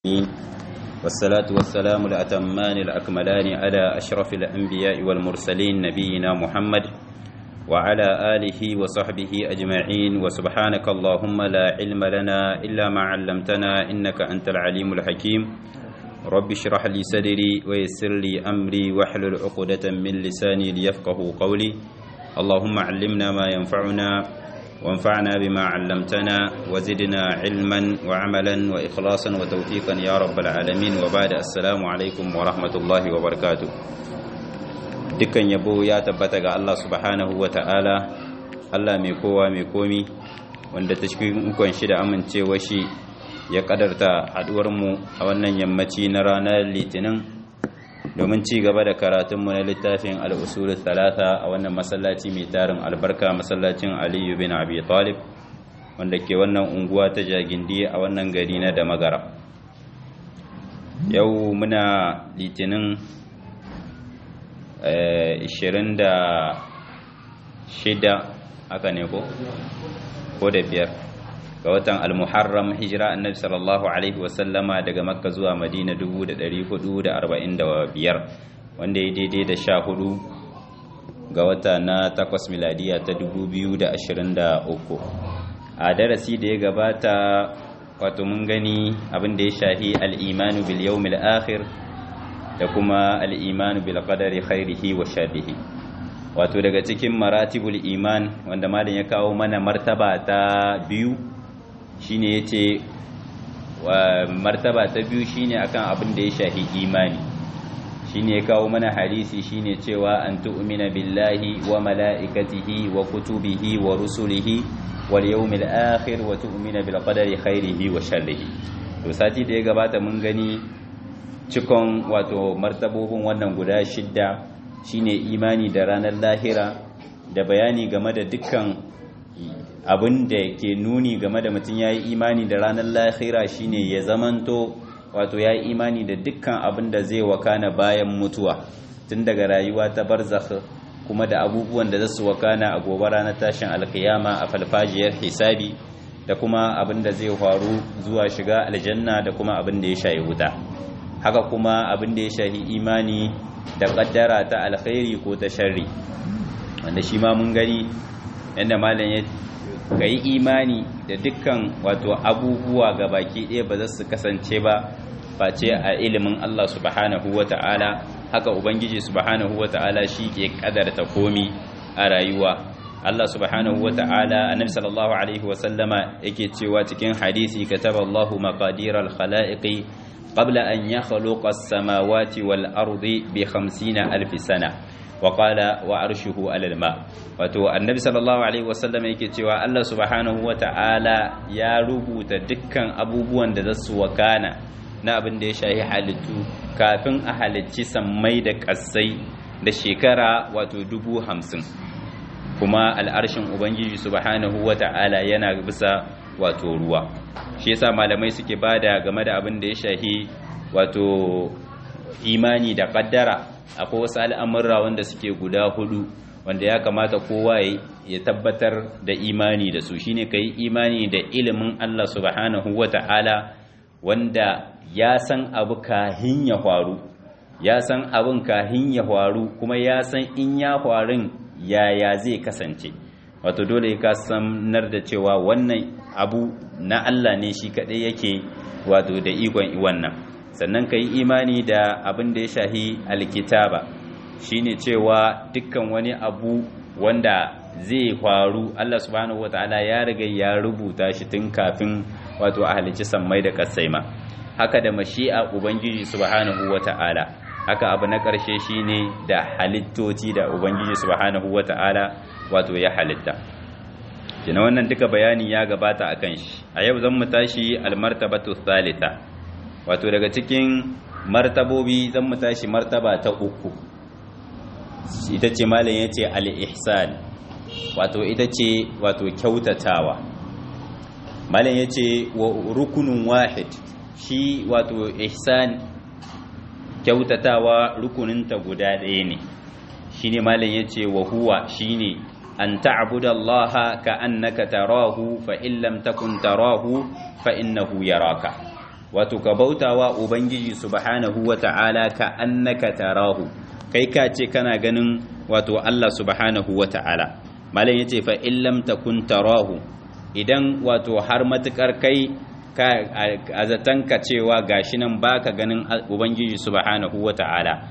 والصلاة والسلام الأتمان الأكملان على أشرف الأنبياء والمرسلين نبينا محمد وعلى آله وصحبه أجمعين وسبحانك اللهم لا علم لنا إلا ما علمتنا إنك أنت العليم الحكيم رب اشرح لي صدري ويسر لي أمري واحلل عقدة من لساني ليفقه قولي اللهم علمنا ما ينفعنا وانفعنا بما علمتنا وزدنا علما وعملا وإخلاصا وتوفيقا يا رب العالمين وبعد السلام عليكم ورحمة الله وبركاته dukkan yabo ya tabbata ga Allah subhanahu wa ta'ala Allah mai kowa mai komi wanda ta cikin ukun shi da amincewa shi ya kadarta mu a wannan yammaci na ranar litinin domin ci gaba da karatunmu na littafin al'usul talata a wannan masallaci mai tarin albarka masallacin aliyu bin abi talib wanda ke wannan unguwa ta jagindi a wannan gari na da magara yau muna litinin 26 haka ne ko ko da biyar ga watan al-muharram hijira annabi sallallahu alaihi wasallama daga makka zuwa madina 1445 wanda ya daidai da sha hudu ga wata na takwas miladiya ta 2023 a darasi da ya gabata wato mun gani abin da ya shahi al-imanu bil yawmil akhir da kuma al-imanu bil qadari khairihi wa sharrihi wato daga cikin maratibul iman wanda malam ya kawo mana martaba ta biyu shine yace wa martaba ta biyu shine akan abin da ya shahi imani shine ya kawo mana hadisi shine cewa an tu'mina billahi wa malaikatihi wa kutubihi wa rusulihi wal yawmil akhir wa tu'mina bil qadari khairihi wa sharrihi to sati da ya gabata mun gani cikon wato martabobin wannan guda shidda shine imani da ranar lahira da bayani game da dukkan abin da ke nuni game da mutum ya yi imani da ranar lahira shine ya zamanto wato ya yi imani da dukkan abin da zai wakana bayan mutuwa tun daga rayuwa ta barzakh kuma da abubuwan da zasu wakana a gobe ranar tashin alkiyama a falfajiyar hisabi da kuma abin da zai faru zuwa shiga aljanna da kuma abin da ya shayi wuta haka kuma abin da ya shahi imani da kaddara ta alkhairi ko ta sharri wanda shi ma mun gani yadda malam ya ka yi imani da dukkan wato abubuwa ga baki ɗaya ba za su kasance ba face a ilimin Allah subhanahu wa ta'ala haka Ubangiji subhanahu wa ta'ala shi ke kadarta komi a rayuwa Allah subhanahu wa ta'ala annabi sallallahu alaihi wa sallama yake cewa cikin hadisi kataba Allahu maqadir al-khalaiqi qabla an yakhluqa as-samawati wal ardi bi 50 alf sana wa qala wa arshuhu alal ma wato annabi sallallahu alaihi wasallam yake cewa Allah subhanahu wata'ala ya rubuta dukkan abubuwan da zasu wakana na abin da ya shahi halittu kafin a halicci sammai da kassai da shekara wato dubu hamsin kuma al'arshin ubangiji subhanahu wata'ala yana bisa wato ruwa shi yasa malamai suke bada game da abin da ya shahi wato imani da kaddara akwai wasu al'amurra wanda suke guda hudu wanda ya kamata kowa ya tabbatar da imani da su shine ka yi imani da ilimin Allah subhanahu wa ta'ala wanda ya san abu kahin ya faru ya san abin kahin ya faru kuma ya san in ya farin yaya zai kasance wato dole ka sanar da cewa wannan abu na Allah ne shi kaɗai yake wato da ikon wannan sannan ka yi imani da abin da ya shahi alkitaba shine cewa dukkan wani abu wanda zai faru Allah subhanahu wataala ya riga ya rubuta shi tun kafin wato a halicci sammai da kasaima haka da mashi'a ubangiji subhanahu wataala haka abu na ƙarshe shine da halittoci da ubangiji subhanahu wataala wato ya halitta kina wannan duka bayani ya gabata akan shi a yau zan mu tashi almartabatu thalitha wato daga cikin martabobi zan mu tashi martaba ta uku ita ce malam yace al-ihsan wato ita ce wato kyautatawa malam yace wa rukunun wahid shi wato ihsan kyautatawa rukuninta guda ɗaya ne shine malam yace wa huwa shine an ta'budu Allah ka annaka tarahu fa in lam takun tarahu fa innahu yaraka wato ka bautawa ubangiji subhanahu wata'ala ka annaka tarahu kai ka ce kana ganin wato Allah subhanahu wata'ala malam yace fa in lam takun tarahu idan wato har matukar kai ka azatanka cewa gashi nan baka ganin ubangiji subhanahu wata'ala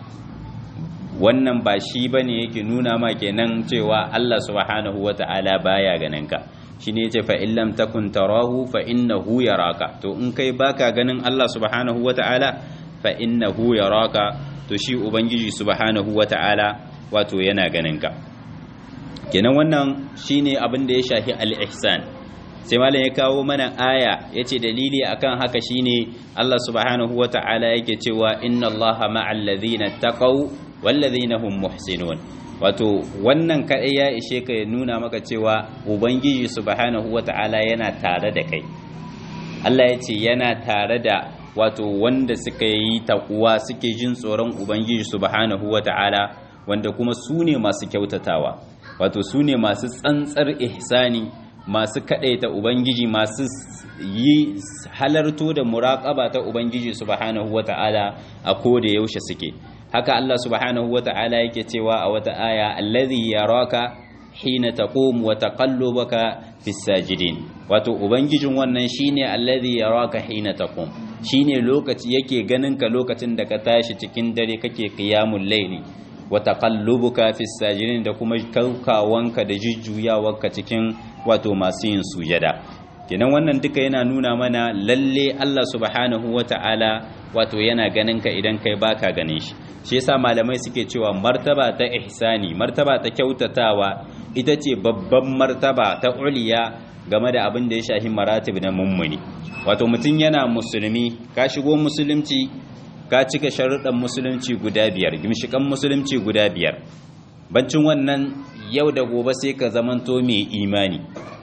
wannan ba shi bane yake nuna ma kenan cewa Allah subhanahu wata'ala baya ganin ka shine yace fa in lam takun tarahu fa innahu yaraka to in kai baka ganin Allah subhanahu wata'ala fa innahu yaraka to shi ubangiji subhanahu wata'ala wato yana ganin ka kenan wannan shine abin da ya shafi al-ihsan sai malam ya kawo mana aya yace dalili akan haka shine Allah subhanahu wata'ala yake cewa inna Allaha ma'al ladhina taqaw wal ladhina hum muhsinun wato wannan kadai ya ishe ka ya nuna maka cewa ubangiji subhanahu wata'ala yana tare da kai Allah ya ce yana tare da wato wanda suka yi takuwa suke jin tsoron ubangiji subhanahu wata'ala wanda kuma su ne masu kyautatawa wato su ne masu tsantsar ihsani masu kadaita ubangiji masu yi halarto da muraƙaba ta ubangiji subhanahu wata'ala a koda yaushe suke haka Allah subhanahu wata'ala yake cewa a wata aya allazi yaraka hina taqum wa taqallubaka fis sajidin wato ubangijin wannan shine allazi yaraka hina taqum shine lokaci yake ganin ka lokacin da ka tashi cikin dare kake qiyamul layli wa taqallubuka fis sajidin da kuma kaukawanka da jujjuyawarka cikin wato masu yin sujada kenan wannan duka yana nuna mana lalle Allah subhanahu wata'ala wato yana ganin ka idan kai baka ganin shi shi yasa malamai suke cewa martaba ta ihsani martaba ta kyautatawa ita ce babban martaba ta uliya game da abin da ya shahi maratib na mummuni wato mutum yana musulmi ka shigo musulunci ka cika sharuɗan musulunci guda biyar gimshikan musulunci guda biyar bancin wannan yau da gobe sai ka zamanto mai imani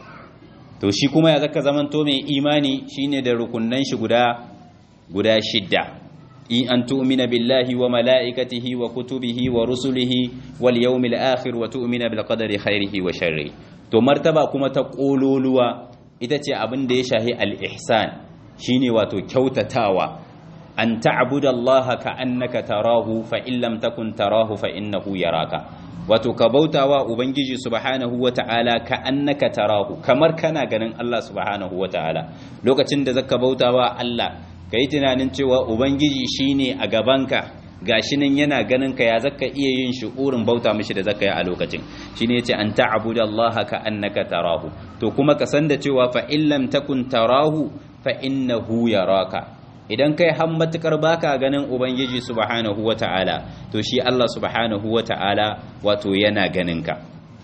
to shi kuma ya zaka zamanto mai imani shine da rukunnan shi guda guda shidda in an tu'mina billahi wa mala'ikatihi wa kutubihi wa rusulihi wal yawmil akhir wa tu'mina bil qadari khairihi wa sharri to martaba kuma ta kololuwa ita ce abin da ya shahi al ihsan shine wato kyautatawa an ta'budallaha ka annaka tarahu fa in lam takun tarahu fa innahu yaraka wato ka bautawa ubangiji subhanahu wata'ala ka annaka tarahu kamar kana ganin Allah subhanahu wata'ala lokacin da zaka bautawa Allah kai tunanin cewa ubangiji shine a gabanka gashi nan yana ganin ka ya zaka iya yin shu'urin bauta mishi da zaka yi a lokacin shine yace an ta'budallaha ka annaka tarahu to kuma ka san da cewa fa in lam takun tarahu fa innahu yaraka idan kai har matukar baka ganin ubangiji subhanahu wata'ala to shi Allah subhanahu wata'ala wato yana ganin ka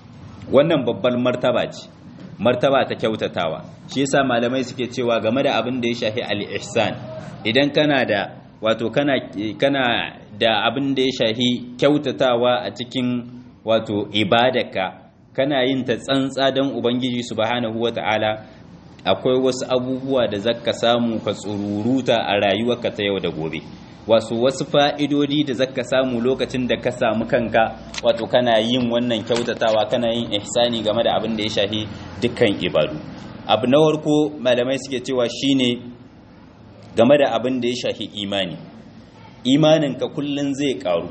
wannan babbar martaba ce martaba ta kyautatawa shi yasa malamai suke cewa game da abin da ya shafi al-ihsan idan kana da wato kana kana da abin da ya shafi kyautatawa a cikin wato ibadarka kana yin ta tsantsa don ubangiji subhanahu wata'ala akwai wasu abubuwa da zaka samu ka tsururuta a rayuwarka ta yau da gobe wasu wasu fa'idodi da zaka samu lokacin da ka samu kanka wato kana yin wannan kyautatawa kana yin ihsani game da abin da ya shafi dukkan ibadu abu na warko malamai suke cewa shine game da abin da ya shafi imani imaninka kullun zai karu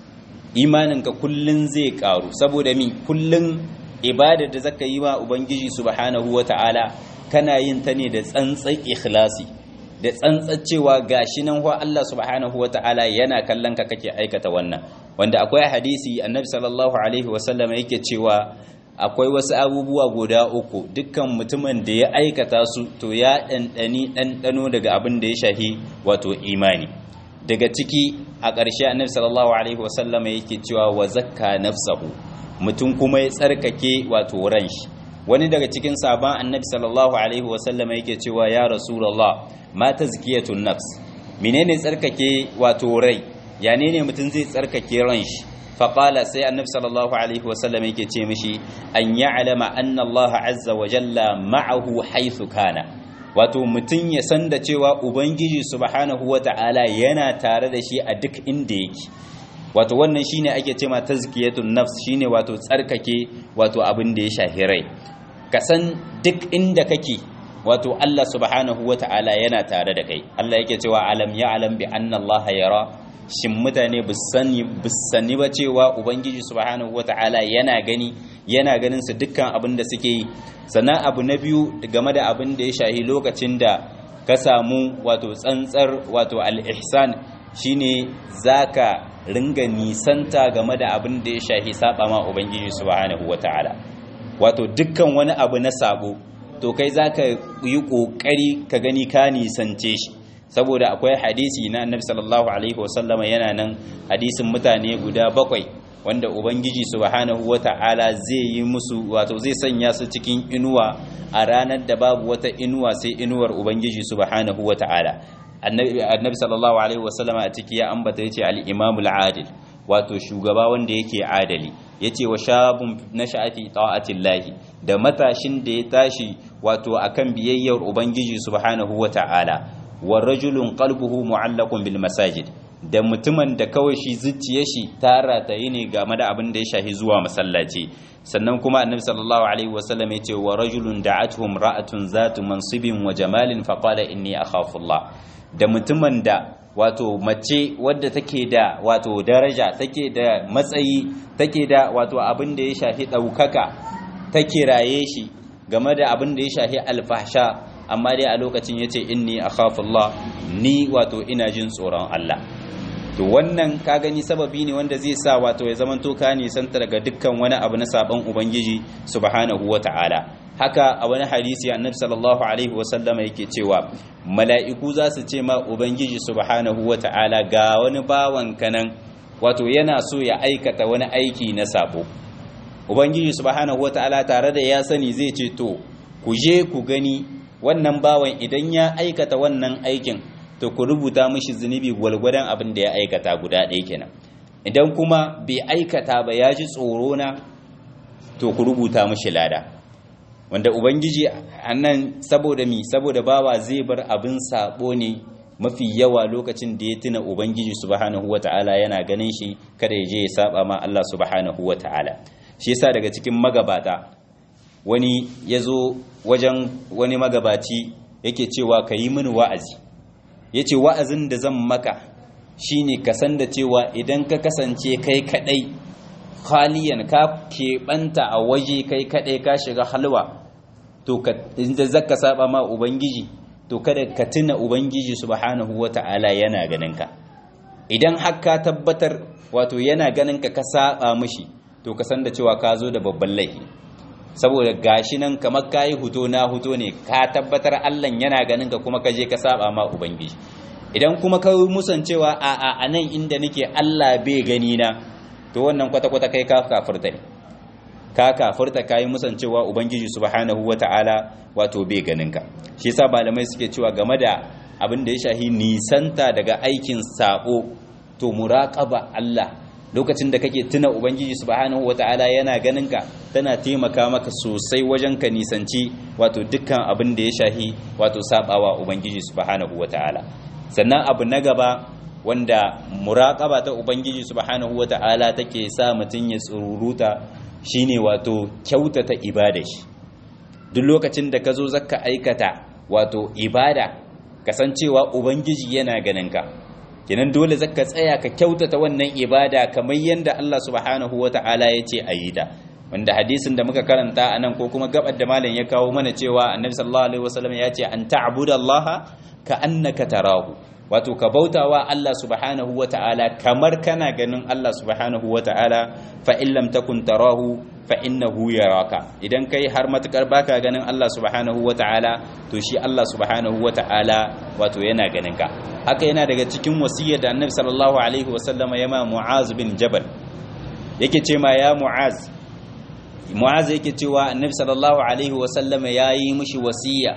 imaninka kullun zai karu saboda mi kullun ibada da zaka yi wa ubangiji subhanahu wata'ala kana yin ta ne da tsantsan ikhlasi da tsantsan cewa gashi nan wa Allah subhanahu wata'ala yana kallon ka kake aikata wannan wanda akwai hadisi annabi sallallahu alaihi wasallam yake cewa akwai wasu abubuwa guda uku dukkan mutumin da ya aikata su to ya ɗanɗani ɗanɗano daga abin da ya shahi wato imani daga ciki a ƙarshe annabi sallallahu alaihi wasallam yake cewa wa zakka nafsahu mutum kuma ya tsarkake wato ran shi wani daga cikin sabon annabi sallallahu alaihi wasallam yake cewa ya rasulullah ma tazkiyatun nafs menene tsarkake wato rai ya ne mutum zai tsarkake ran shi faƙala sai annabi sallallahu alaihi wasallam yake ce mishi an ya'lama anna Allah azza wa jalla ma'ahu haythu kana wato mutum ya san da cewa ubangiji subhanahu wata'ala yana tare da shi a duk inda yake wato wannan shine ake ce ma tazkiyatun nafs shine wato tsarkake wato abin da ya shahi rai ka san duk inda kake wato Allah subhanahu wata'ala yana tare da kai Allah yake cewa alam ya'lam bi anna Allah yara shin mutane bisani bisani ba cewa ubangiji subhanahu wata'ala yana gani yana ganin su dukkan abin da suke yi sannan abu na biyu game da abin da ya shahi lokacin da ka samu wato tsantsar wato al-ihsan shine zaka ringa nisanta game da abin da ya shahi saba ma ubangiji subhanahu wata'ala wato dukkan wani abu na sabo to kai zaka yi kokari ka gani ka nisance shi saboda akwai hadisi na annabi sallallahu alaihi wasallam yana nan hadisin mutane guda bakwai wanda ubangiji subhanahu wata'ala zai yi musu wato zai sanya su cikin inuwa a ranar da babu wata inuwa sai inuwar ubangiji subhanahu wata'ala annabi sallallahu alaihi wasallam a ciki ya ambata yace al-imam al-adil wato shugaba wanda yake adali yace wa shabun nasha'ati ta'atillahi da matashin da ya tashi wato akan biyayyar ubangiji subhanahu wata'ala wa rajulun qalbuhu mu'allaqun bil masajid da mutumin da kawai shi zuciye shi tara ta yi ne game da abin da ya shahi zuwa masallaci sannan kuma annabi sallallahu alaihi wasallam ya ce wa rajulun da'atuhum ra'atun zatu mansibin wa jamalin fa qala inni akhafu Allah da mutumin da wato mace wadda take da wato daraja take da matsayi take da wato abin da ya shahi daukaka take raye shi game da abin da ya shahi alfahsha amma dai a lokacin yace inni akhafu Allah ni wato ina jin tsoron Allah to wannan ka gani sababi ne wanda zai sa wato ya zamanto ka nisanta daga dukkan wani abu na sabon ubangiji subhanahu wata'ala haka a wani hadisi annabi sallallahu alaihi wasallama yake cewa mala'iku za su ce ma ubangiji subhanahu wata'ala ga wani bawan kanan wato yana so ya aikata wani aiki na sabo ubangiji subhanahu wata'ala tare da ya sani zai ce to ku je ku gani wannan bawan idan ya aikata wannan aikin to ku rubuta mishi zunubi gwalgwadon abin da ya aikata guda ɗaya kenan idan kuma bai aikata ba ya ji tsoro na to ku rubuta mishi lada wanda ubangiji annan saboda mi saboda bawa zai bar abin sabo ne mafi yawa lokacin da ya tuna ubangiji subhanahu wata'ala yana ganin shi kada ya je ya saba ma Allah subhanahu wata'ala shi yasa daga cikin magabata wani ya zo wajen wani magabaci yake cewa ka yi mini wa'azi ya ce wa'azin da zan maka shi ne ka san da cewa idan ka kasance kai kadai khaliyan ka keɓanta a waje kai kadai ka shiga halwa to inda zaka saba ma ubangiji to kada ka tuna ubangiji subhanahu wata'ala yana ganin ka idan har ka tabbatar wato yana ganin ka ka saba mishi to ka san da cewa ka zo da babban laifi saboda gashi nan kamar kayi huto na huto ne ka tabbatar Allah yana ganin ka kuma ka je ka saba ma ubangiji idan kuma ka musancewa a a anan inda nake Allah bai gani na to wannan kwata kwata kai ka kafirta ne ka kafirta kai musancewa ubangiji subhanahu wataala wato bai ganin ka shi yasa malamai suke cewa game da abin da ya shahi nisanta daga aikin sabo to muraqaba Allah lokacin da kake tuna ubangiji subhanahu wata'ala yana ganin ka tana taimaka maka sosai wajen ka nisanci wato dukkan abin da ya shahi wato sabawa ubangiji subhanahu wata'ala sannan abu na gaba wanda muraqaba ta ubangiji subhanahu wata'ala take sa mutun ya tsururuta shine wato kyautata ibada shi duk lokacin da ka zo zaka aikata wato ibada kasancewa ubangiji yana ganin ka kenan dole zaka tsaya ka kyautata wannan ibada kamar yadda Allah subhanahu wata'ala ya ce a yi ta wanda hadisin da muka karanta a nan ko kuma gabar da malam ya kawo mana cewa annabi sallallahu alaihi wasallam ya ce an ta'budallaha ka annaka tarahu wato ka bautawa Allah subhanahu wata'ala kamar kana ganin Allah subhanahu wata'ala fa in lam takun tarahu fa innahu yaraka idan kai har matukar baka ganin Allah subhanahu wata'ala to shi Allah subhanahu wata'ala wato yana ganin ka haka yana daga cikin wasiyar da annabi sallallahu alaihi wasallam ya ma mu'az bin jabal yake ce ma ya mu'az mu'az yake cewa annabi sallallahu alaihi wasallam ya yi mishi wasiya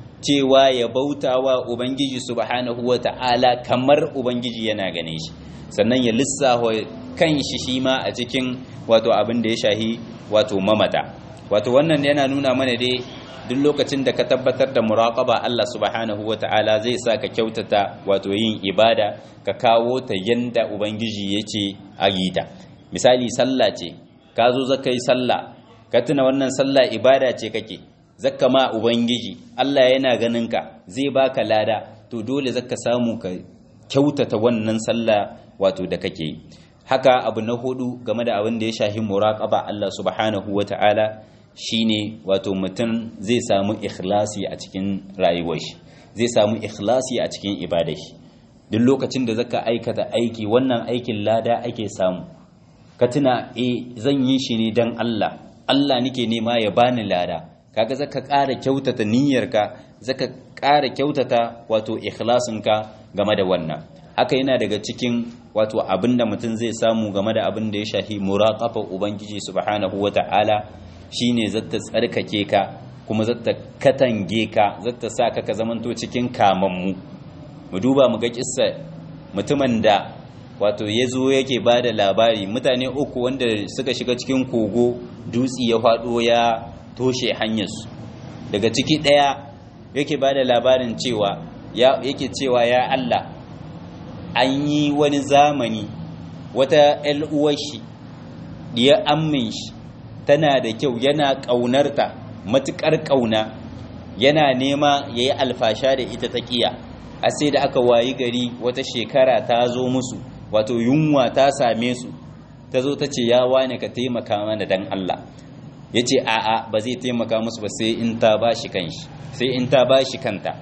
cewa ya bautawa ubangiji subhanahu wata'ala kamar ubangiji yana gane shi sannan ya lissafa kan shi shi ma a cikin wato abin da ya shahi wato mamata wato wannan yana nuna mana dai duk lokacin da ka tabbatar da muraqaba Allah subhanahu wata'ala zai sa ka kyautata wato yin ibada ka kawo ta yanda ubangiji yace a yi ta misali sallah ce ka zo zaka yi sallah ka tuna wannan sallah ibada ce kake zakka ma ubangiji Allah yana ganin ka zai baka lada to dole zaka samu ka kyautata wannan sallah wato da kake yi haka abu na hudu game da abin da ya shahi muraqaba Allah subhanahu wata'ala shine wato mutum zai samu ikhlasi a cikin rayuwar shi zai samu ikhlasi a cikin ibadar shi duk lokacin da zaka aikata aiki wannan aikin lada ake samu ka tuna eh zan yi shi ne dan Allah Allah nake nema ya bani lada kaga zaka ƙara kyautata niyyarka zaka ƙara kyautata wato ikhlasinka game da wannan haka yana daga cikin wato abinda mutum zai samu game da abin da ya shahi muraqafa ubangiji subhanahu wata'ala shine zata tsarkake ka kuma zata katange ka zata sa ka ka zamanto cikin kamammu mu duba mu ga kissa mutumin da wato ya zo yake ba da labari mutane uku wanda suka shiga cikin kogo dutsi ya faɗo ya toshe hanyarsu daga ciki ɗaya yake ba da labarin cewa yake cewa ya Allah an yi wani zamani wata shi diya ammin shi tana da kyau yana ƙaunarta matuƙar ƙauna yana nema ya yi alfasha da ita ta ƙiya a sai da aka wayi gari wata shekara ta zo musu wato yunwa ta same su ta zo ta ce ya wane ka taimaka mana dan Allah ya ce a'a ba zai taimaka musu ba sai in ta ba shi kanshi sai in ta ba shi kanta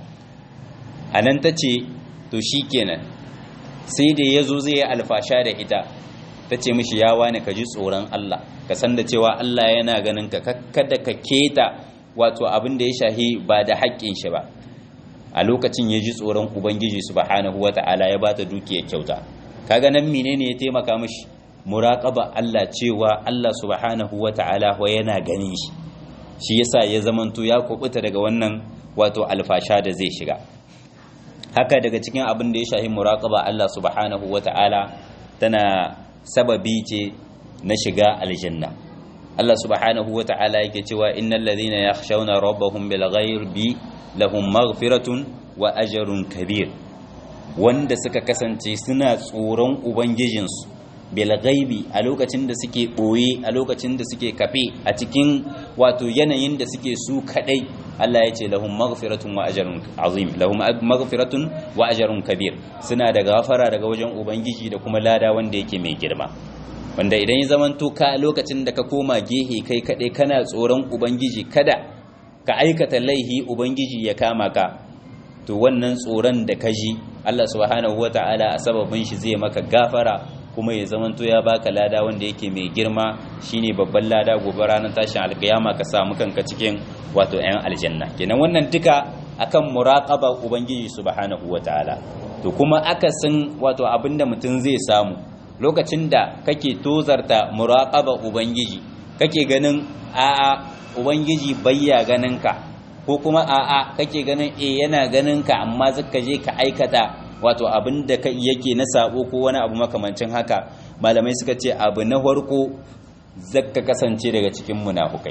a nan ta ce to shi kenan sai da ya zo zai yi alfasha da ita ta ce mishi ya wane ka ji tsoron Allah ka san da cewa Allah yana ganin ka kada ka keta wato abin da ya shahi ba da haƙƙin shi ba a lokacin ya ji tsoron ubangiji subhanahu wata'ala ya bata dukiyar kyauta kaga nan menene ya taimaka mishi muraqaba Allah cewa Allah subhanahu wata'ala wa yana ganin shi shi yasa ya zamanto ya kubuta daga wannan wato alfasha da zai shiga haka daga cikin abin da ya shahi muraqaba Allah subhanahu wata'ala tana sababi ce na shiga aljanna Allah subhanahu wata'ala yake cewa innal ladhina yakhshawna rabbahum bil ghaibi lahum maghfiratun wa ajrun kabir wanda suka kasance suna tsoron ubangijinsu bil ghaibi a lokacin da suke boye a lokacin da suke kafe a cikin wato yanayin da suke su kadai Allah ya ce lahum maghfiratun wa ajrun azim lahum maghfiratun wa ajrun kabir suna da gafara daga wajen ubangiji da kuma lada wanda yake mai girma wanda idan ya zamanto ka lokacin da ka koma gehe kai kadai kana tsoron ubangiji kada ka aikata laihi ubangiji ya kama ka to wannan tsoron da ka ji Allah subhanahu wata'ala a sababin shi zai maka gafara kuma ya zamanto ya baka lada wanda yake mai girma shine babban lada gobe ranar tashin alkiyama ka samu kanka cikin wato 'yan aljanna kenan wannan duka akan muraqaba ubangiji subhanahu wata'ala to kuma akasin wato abinda mutum zai samu lokacin da kake tozarta muraqaba ubangiji kake ganin a'a ubangiji bayya ganin ka ko kuma a'a kake ganin eh yana ganin ka amma zaka je ka aikata wato abin da yake na sabo ko wani abu makamancin haka malamai suka ce abu na farko zaka kasance daga cikin munafukai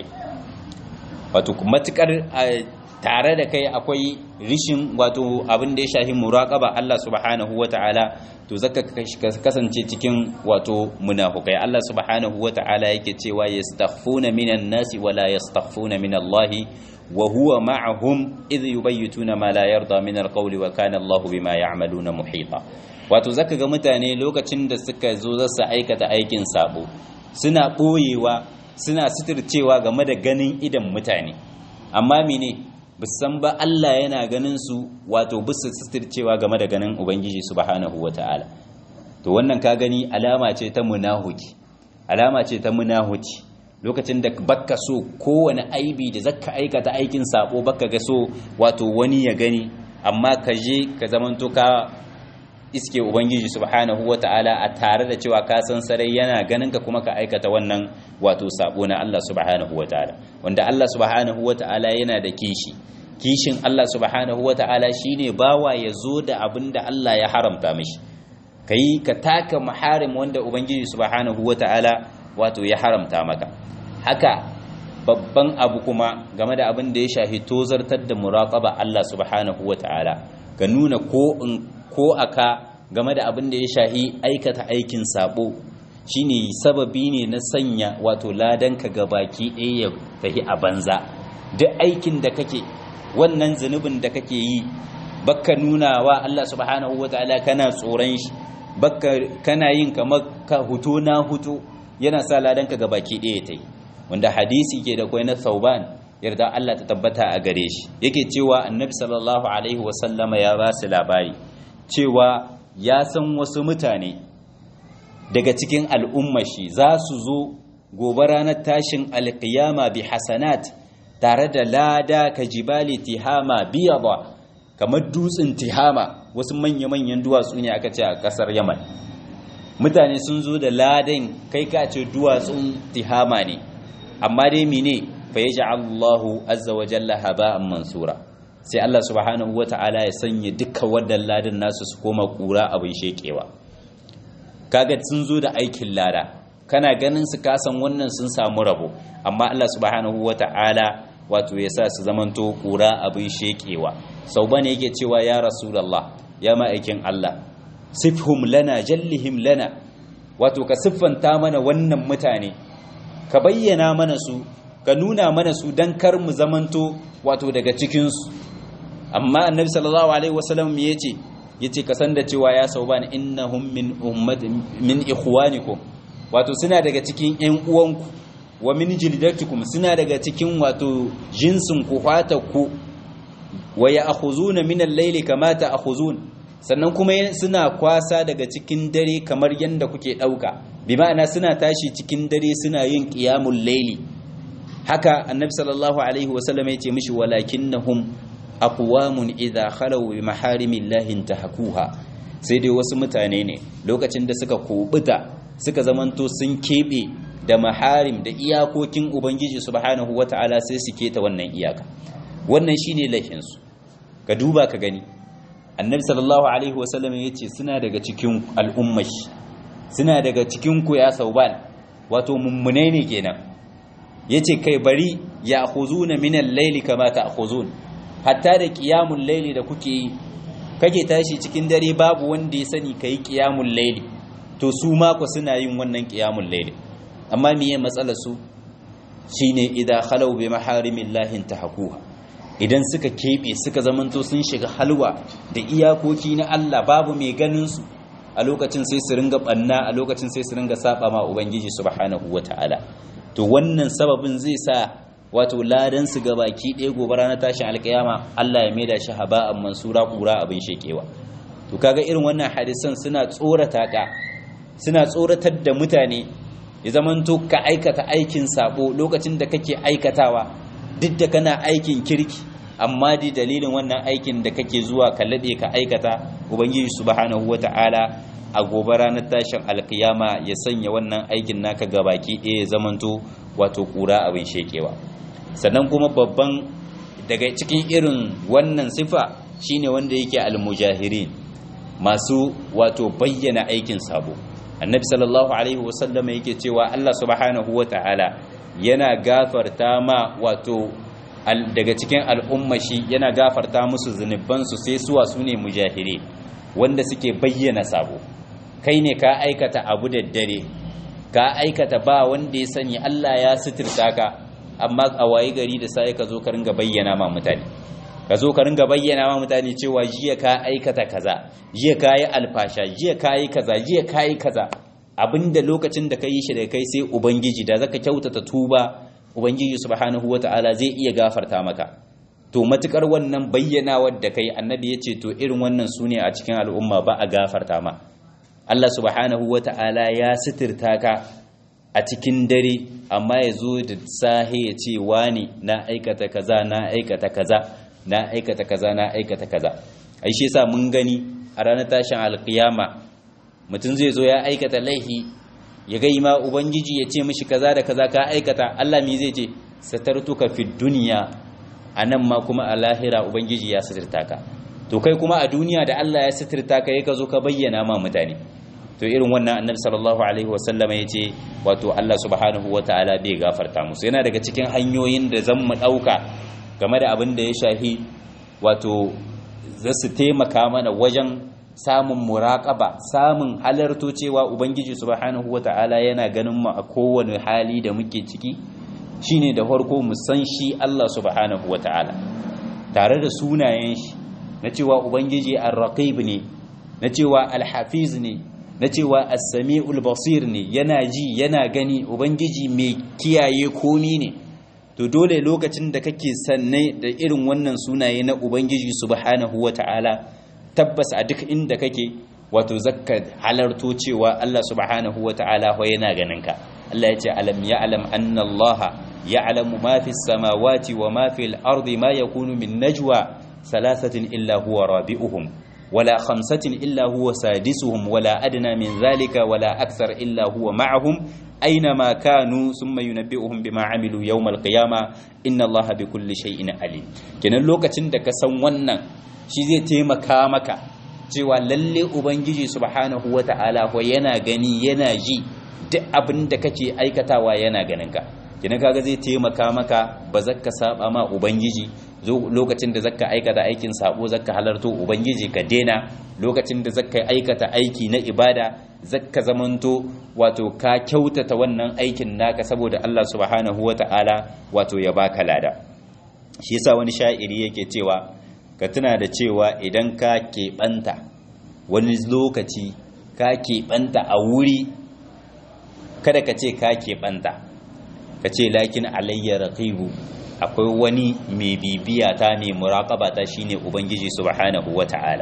wato matukar tare da kai akwai rishin wato abin da ya shahi muraqaba Allah subhanahu wata'ala to zaka kasance cikin wato munafukai Allah subhanahu wata'ala yake cewa yastaghfuna minan nasi wala yastaghfuna min Allah wa huwa ma'ahum idh yubayyituna ma la yarda min alqawli wa kana Allah bima ya'maluna muhita wato zaka ga mutane lokacin da suka zo za su aikata aikin sabo suna boyewa suna suturcewa game da ganin idan mutane amma mene san ba Allah yana ganin su wato bisa suturcewa game da ganin ubangiji subhanahu wataala to wannan ka gani alama ce ta munahuki alama ce ta munahuci lokacin da baka so kowane aibi da zaka aikata aikin sabo baka ga so wato wani ya gani amma ka je ka zamanto ka iske ubangiji subhanahu wata'ala a tare da cewa ka san sarai yana ganin ka kuma ka aikata wannan wato sabo na Allah subhanahu wata'ala wanda Allah subhanahu wata'ala yana da kishi kishin Allah subhanahu wata'ala shine bawa ya zo da abin da Allah ya haramta mishi kai ka taka maharim wanda ubangiji subhanahu wata'ala wato ya haramta maka haka babban abu kuma game da abin da ya shahi tozartar da muraqaba Allah subhanahu wata'ala ga nuna ko in ko aka game da abin da ya shahi aikata aikin sabo shine sababi ne na sanya wato ladanka ga baki ɗaya ya tahi a banza duk aikin da kake wannan zunubin da kake yi baka nuna wa Allah subhanahu wataala kana tsoron shi baka kana yin kamar ka huto na huto yana sa ladanka ga baki ɗaya ta yi wanda hadisi ke da kwai na sauban yarda Allah ta tabbata a gare shi yake cewa annabi sallallahu alaihi wasallama ya ba su labari cewa ya san wasu mutane daga cikin al'umma shi za su zo gobe ranar tashin alkiyama bi hasanat tare da lada ka jibali tihama biya ba kamar dutsen tihama wasu manya-manyan duwatsu ne aka ce a kasar yaman mutane sun zo da ladan kai ka ce duwatsun tihama ne amma dai mine fa ya Allahu azza wa jalla haba'an mansura sai Allah subhanahu wa ta'ala ya sanya duka wannan ladan nasu su koma kura abin shekewa kaga sun zo da aikin lada kana ganin su kasan wannan sun samu rabo amma Allah subhanahu wa ta'ala wato ya sa su zamanto kura abin shekewa sau bane yake cewa ya rasulullah ya ma'aikin Allah sifhum lana jallihim lana wato ka siffanta mana wannan mutane ka bayyana mana su ka nuna mana su don kar mu zamanto wato daga cikinsu amma annabi sallallahu alaihi wasallam ya ce ya ce kasan da cewa ya sau bani innahum min ummatin min ikhwanikum wato suna daga cikin ƴan uwanku wa min jildatikum suna daga cikin wato jinsin ku ku wa ya'khuzuna min al-layli kama ta'khuzun sannan kuma suna kwasa daga cikin dare kamar yanda kuke dauka bi ma'ana suna tashi cikin dare suna yin qiyamul layli haka annabi sallallahu alaihi wasallam ya ce mishi walakinnahum aqwamun idha khalaw bi maharimillahi intahakuha sai dai wasu mutane ne lokacin da suka kubuta suka zamanto sun kebe da maharim da iyakokin ubangiji subhanahu wataala sai su keta wannan iyaka wannan shine laifin su ka duba ka gani annabi sallallahu alaihi wasallam ya ce suna daga cikin al'ummashi suna daga cikin ku ya sauban wato mummune ne kenan yace kai bari ya khuzuna min al-layli kama ta'khuzun hatta da qiyamul layli da kuke yi kake tashi cikin dare babu wanda ya sani kai qiyamul layli to su ma ku suna yin wannan qiyamul layli amma miye matsalar su shine idza khalu bi maharimillahi tahakuha idan suka kebe suka zamanto sun shiga halwa da iyakoki na Allah babu mai ganin su a lokacin sai su ringa banna a lokacin sai su ringa saba ma ubangiji subhanahu wataala to wannan sababin zai sa wato ladan su ga baki ɗaya gobe ranar tashin alkiyama Allah ya maida shi haba'an mansura kura abin shekewa to kaga irin wannan hadisan suna tsorata ka suna tsoratar da mutane ya zamanto ka aikata aikin sabo lokacin da kake aikatawa duk da kana aikin kirki amma di dalilin wannan aikin da kake zuwa ka lade ka aikata ubangiji subhanahu wata'ala a gobe ranar tashin alkiyama ya sanya wannan aikin naka gabaki ɗaya ya zamanto wato kura abin shekewa sannan kuma babban daga cikin irin wannan sifa shine wanda yake almujahirin masu wato bayyana aikin sabo annabi sallallahu alaihi wasallam yake cewa Allah subhanahu wata'ala yana gafarta ma wato daga cikin al'ummashi yana gafarta musu zunubansu sai suwa su ne mujahire wanda suke bayyana sabo kai ne ka aikata abu da dare ka aikata ba wanda ya sani Allah ya suturta ka amma a waye gari da sai ka zo ka ringa bayyana ma mutane ka zo ka ringa bayyana ma mutane cewa jiya ka aikata kaza jiya ka yi alfasha jiya ka yi kaza jiya ka yi kaza abinda lokacin da ka yi shi da kai sai ubangiji da zaka kyautata tuba ubangiji subhanahu wata'ala zai iya gafarta maka to matukar wannan bayyana wadda kai annabi ya ce to irin wannan su ne a cikin al'umma ba a gafarta ma Allah subhanahu wata'ala ya sitirta ka a cikin dare amma ya zo da sahe ya ce wani na aikata kaza na aikata kaza na aikata kaza na aikata kaza ai shi yasa mun gani a ranar tashin alkiyama mutum zai zo ya aikata laihi ya ga ma ubangiji ya ce mishi kaza da kaza ka aikata Allah me zai ce satartuka fi dunya anan ma kuma a lahira ubangiji ya satirta ka to kai kuma a duniya da Allah ya satirta ka ka zo ka bayyana ma mutane to irin wannan annabi sallallahu alaihi wasallama ya ce wato Allah subhanahu wataala bai gafarta musu yana daga cikin hanyoyin da zan mu dauka game da abin da ya shahi wato za su taimaka mana wajen samun muraƙaba samun halarto cewa ubangiji subhanahu wata'ala yana ganin mu a kowane hali da muke ciki shine da farko mu san shi Allah subhanahu wata'ala tare da sunayen shi na cewa ubangiji ar-raqib ne na cewa al-hafiz ne na cewa as-sami'ul basir ne yana ji yana gani ubangiji mai kiyaye komi ne to dole lokacin da kake sanne da irin wannan sunaye na ubangiji subhanahu wata'ala tabbas a duk inda kake wato zakka halarto cewa Allah subhanahu wata'ala ho yana ganin ka Allah ya ce alam ya'lam anna Allah ya'lamu ma fi samawati wa ma fi al-ardi ma yakunu min najwa thalathatin illa huwa rabi'uhum wala khamsatin illa huwa sadisuhum wala adna min dhalika wala akthar illa huwa ma'ahum أينما كانوا ثم ينبئهم بما عملوا يوم القيامة إن الله بكل شيء عليم kenan lokacin da ka san wannan shi zai taimaka maka cewa lalle ubangiji subhanahu wata'ala ko yana gani yana ji duk abin da kake aikatawa yana ganin ka kenan kaga zai taimaka maka ba zaka saba ma ubangiji lokacin da zaka aikata aikin sabo zaka halarto ubangiji ka dena lokacin da zaka aikata aiki na ibada zaka zamanto wato ka kyautata wannan aikin naka saboda Allah subhanahu wata'ala wato ya baka lada shi yasa wani sha'iri yake cewa ka tuna da cewa idan ka keɓanta wani lokaci ka keɓanta a wuri kada ka ce ka keɓanta ka ce lakin alayya raqibu akwai wani mai bibiya ta mai muraƙaba ta shine ubangiji subhanahu wata'ala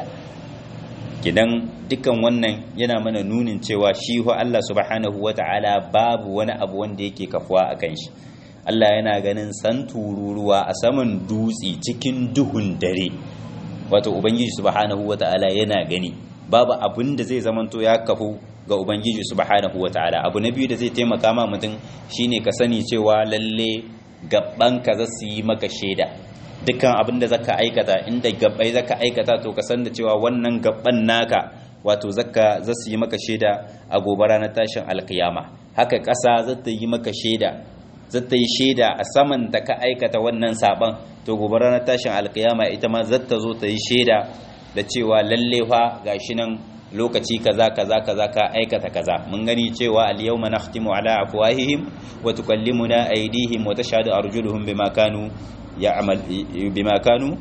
kidan dukkan wannan yana mana nunin cewa shi ho Allah subhanahu wata'ala babu wani abu wanda yake kafuwa akan shi Allah yana ganin san tururuwa a saman dutse cikin duhun dare wato ubangiji subhanahu wata'ala yana gani babu abin da zai zamanto ya kafu ga ubangiji subhanahu wata'ala abu na biyu da zai taimaka ma mutum shine ka sani cewa lalle gabban ka za su yi maka shaida dukkan abin da zaka aikata inda gabbai zaka aikata to ka san da cewa wannan gabban naka wato zaka za su yi maka shaida a gobe ranar tashin alkiyama haka ƙasa za ta yi maka shaida za ta yi shaida a saman da ka aikata wannan saban to gobe ranar tashin alkiyama ita ma za ta zo ta yi shaida da cewa lalle fa gashi nan lokaci kaza kaza kaza ka aikata kaza mun gani cewa al-yawma nakhtimu ala afwahihim wa tukallimuna aydihim wa tashhadu arjuluhum bima kanu ya'mal bima kanu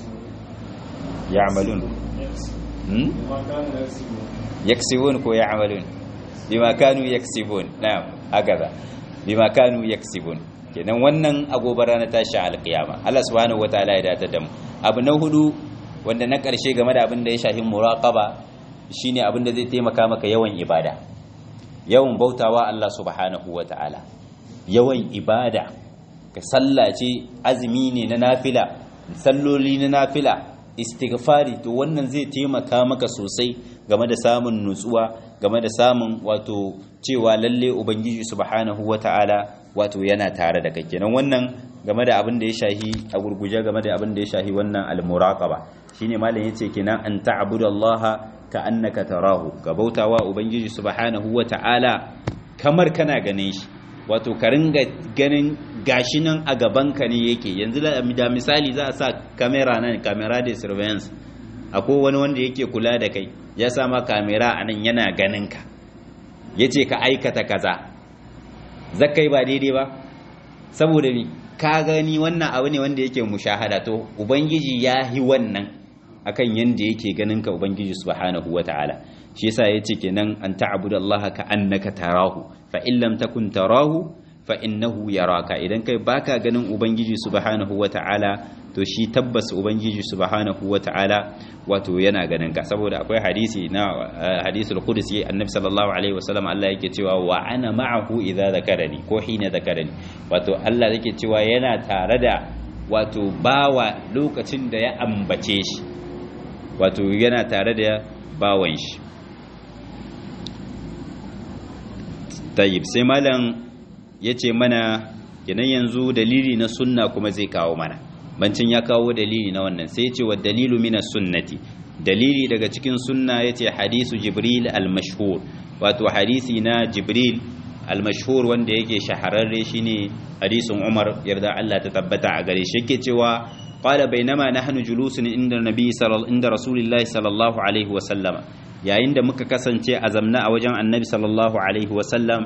ya'malun hmm yaksibun ko ya'malun bima kanu yaksibun na'am hakaza bima kanu yaksibun kenan wannan agobara na tashi alqiyama Allah subhanahu wataala ya dada da mu abu na hudu wanda na karshe game da abin da ya shafi muraqaba shine abin da zai taimaka maka yawan ibada yawan bautawa Allah subhanahu wataala yawan ibada ka sallace azumi ne na nafila salloli na nafila istighfari to wannan zai taimaka maka sosai game da samun nutsuwa game da samun wato cewa lalle ubangiji subhanahu wata'ala wato yana tare da kai kenan wannan game da abin da ya shahi a gurguje game da abin da ya shahi wannan al-muraqaba shine malam yace kenan an ta'budallaha ka annaka tarahu ka bautawa ubangiji subhanahu wata'ala kamar kana ganin shi wato ka ringa ganin gashi nan a gabanka ne yake yanzu da misali za a sa kamera nan kamera da surveillance akwai wani wanda yake kula da kai ya sa ma kamera a nan yana ganin ka ya ce ka aikata kaza zakai ba daidai ba saboda mi ka gani wannan abu ne wanda yake mushahada to ubangiji ya yi wannan akan yanda yake ganin ka ubangiji subhanahu wataala shi yasa yace kenan an ta'budallaha ka annaka tarahu fa in lam takun tarahu fa innahu yaraka idan kai baka ganin ubangiji subhanahu wataala to shi tabbas ubangiji subhanahu wataala wato yana ganin ka saboda akwai hadisi na hadisul qudsi annabi sallallahu alaihi wasallam Allah yake cewa wa ana ma'ahu idza zakarani ko hina zakarani wato Allah yake cewa yana tare da wato bawa lokacin da ya ambace shi wato yana tare da bawan shi tayyib sai malam ya ce mana kenan yanzu dalili na sunna kuma zai kawo mana bancin ya kawo dalili na wannan sai ya ce wa dalilu mina sunnati dalili daga cikin sunna ya ce hadisu jibril al-mashhur wato hadisi na jibril al-mashhur wanda yake shahararre shine hadisin umar yarda Allah ta tabbata a gare shi yake cewa qala bainama nahnu julusun inda nabi sallallahu inda rasulillahi sallallahu alaihi wa sallama yayin da muka kasance a zamna a wajen annabi sallallahu alaihi wa sallam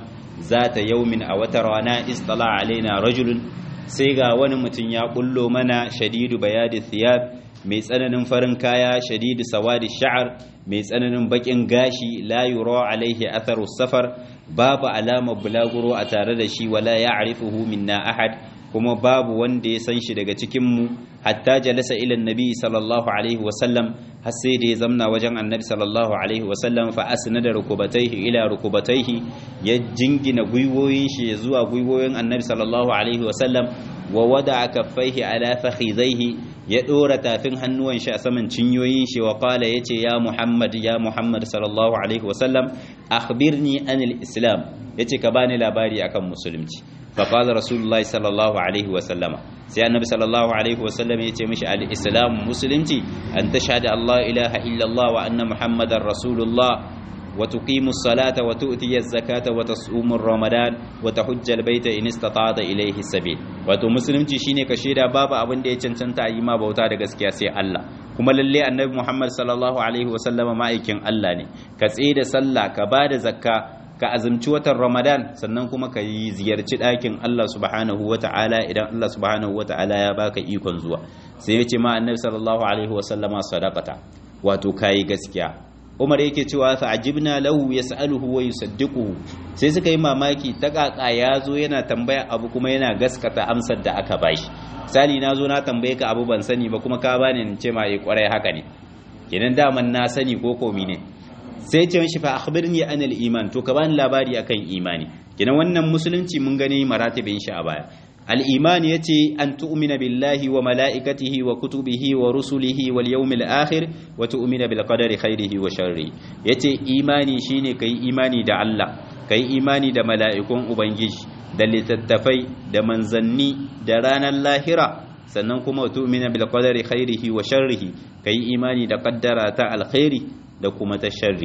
zata yaumin a wata rana istala alaina rajulun sai ga wani mutum ya bullo mana shadidu bayadi thiyab mai tsananin farin kaya shadidu sawadi sha'ar mai tsananin bakin gashi la yura alaihi atharu safar babu alamar bulaguro a tare da shi wala ya'rifuhu minna ahad kuma babu wanda ya san shi daga cikin mu hatta jalasa ila annabi sallallahu alaihi wasallam har sai da ya zamna wajen annabi sallallahu alaihi wasallam fa asnada rukubataihi ila rukubataihi ya jingina gwiwoyin shi zuwa gwiwoyin annabi sallallahu alaihi wasallam wa wada kaffaihi ala fakhidaihi ya dora tafin hannuwan shi a saman cinyoyin shi wa qala yace ya muhammad ya muhammad sallallahu alaihi wasallam akhbirni anil islam yace ka bani labari akan musulunci fa qala rasulullahi sallallahu alaihi wasallama sai annabi sallallahu alaihi wasallam yace mishi al islam musulunci an tashhadu allah ilaha illa allah wa anna muhammadar rasulullah وتقيم الصلاة وتؤتي الزكاة وتصوم رمضان وتحج البيت إن استطعت إليه السبيل wato musulunci shine ka shaida babu abin da ya cancanta yi ma bauta da gaskiya sai Allah kuma lalle annabi Muhammad sallallahu alaihi wasallam ma'aikin Allah ne ka tsaye da sallah ka bada zakka ka azumci watan Ramadan sannan kuma ka yi ziyarci ɗakin Allah subhanahu wata'ala idan Allah subhanahu wata'ala ya baka ikon zuwa sai ya ce ma annabi sallallahu alaihi wasallama sadaqata wato kayi gaskiya Umar yake cewa fa ajibna lahu yas'aluhu wa yusaddiquhu sai suka yi mamaki ta kaka ya zo yana tambaya abu kuma yana gaskata amsar da aka bashi misali na zo na tambaye ka abu ban sani ba kuma ka bani in ce ma yi kwarai haka ne kenan daman na sani ko komi ne sai ce mishi fa akhbirni anil iman to ka bani labari akan imani kenan wannan musulunci mun gani maratibin shi a baya الإيمان يتي أن تؤمن بالله وملائكته وكتبه ورسله واليوم الآخر وتؤمن بالقدر خيره وشره يتي إيماني شيني كي إيماني دا الله كي إيماني دا ملائكون أبنجيش دا لتتفي دا منزني دا رانا اللاهرة sannan kuma tu'mina bil qadari khairihi wa sharrihi kai imani da qaddara ta alkhairi da kuma ta sharri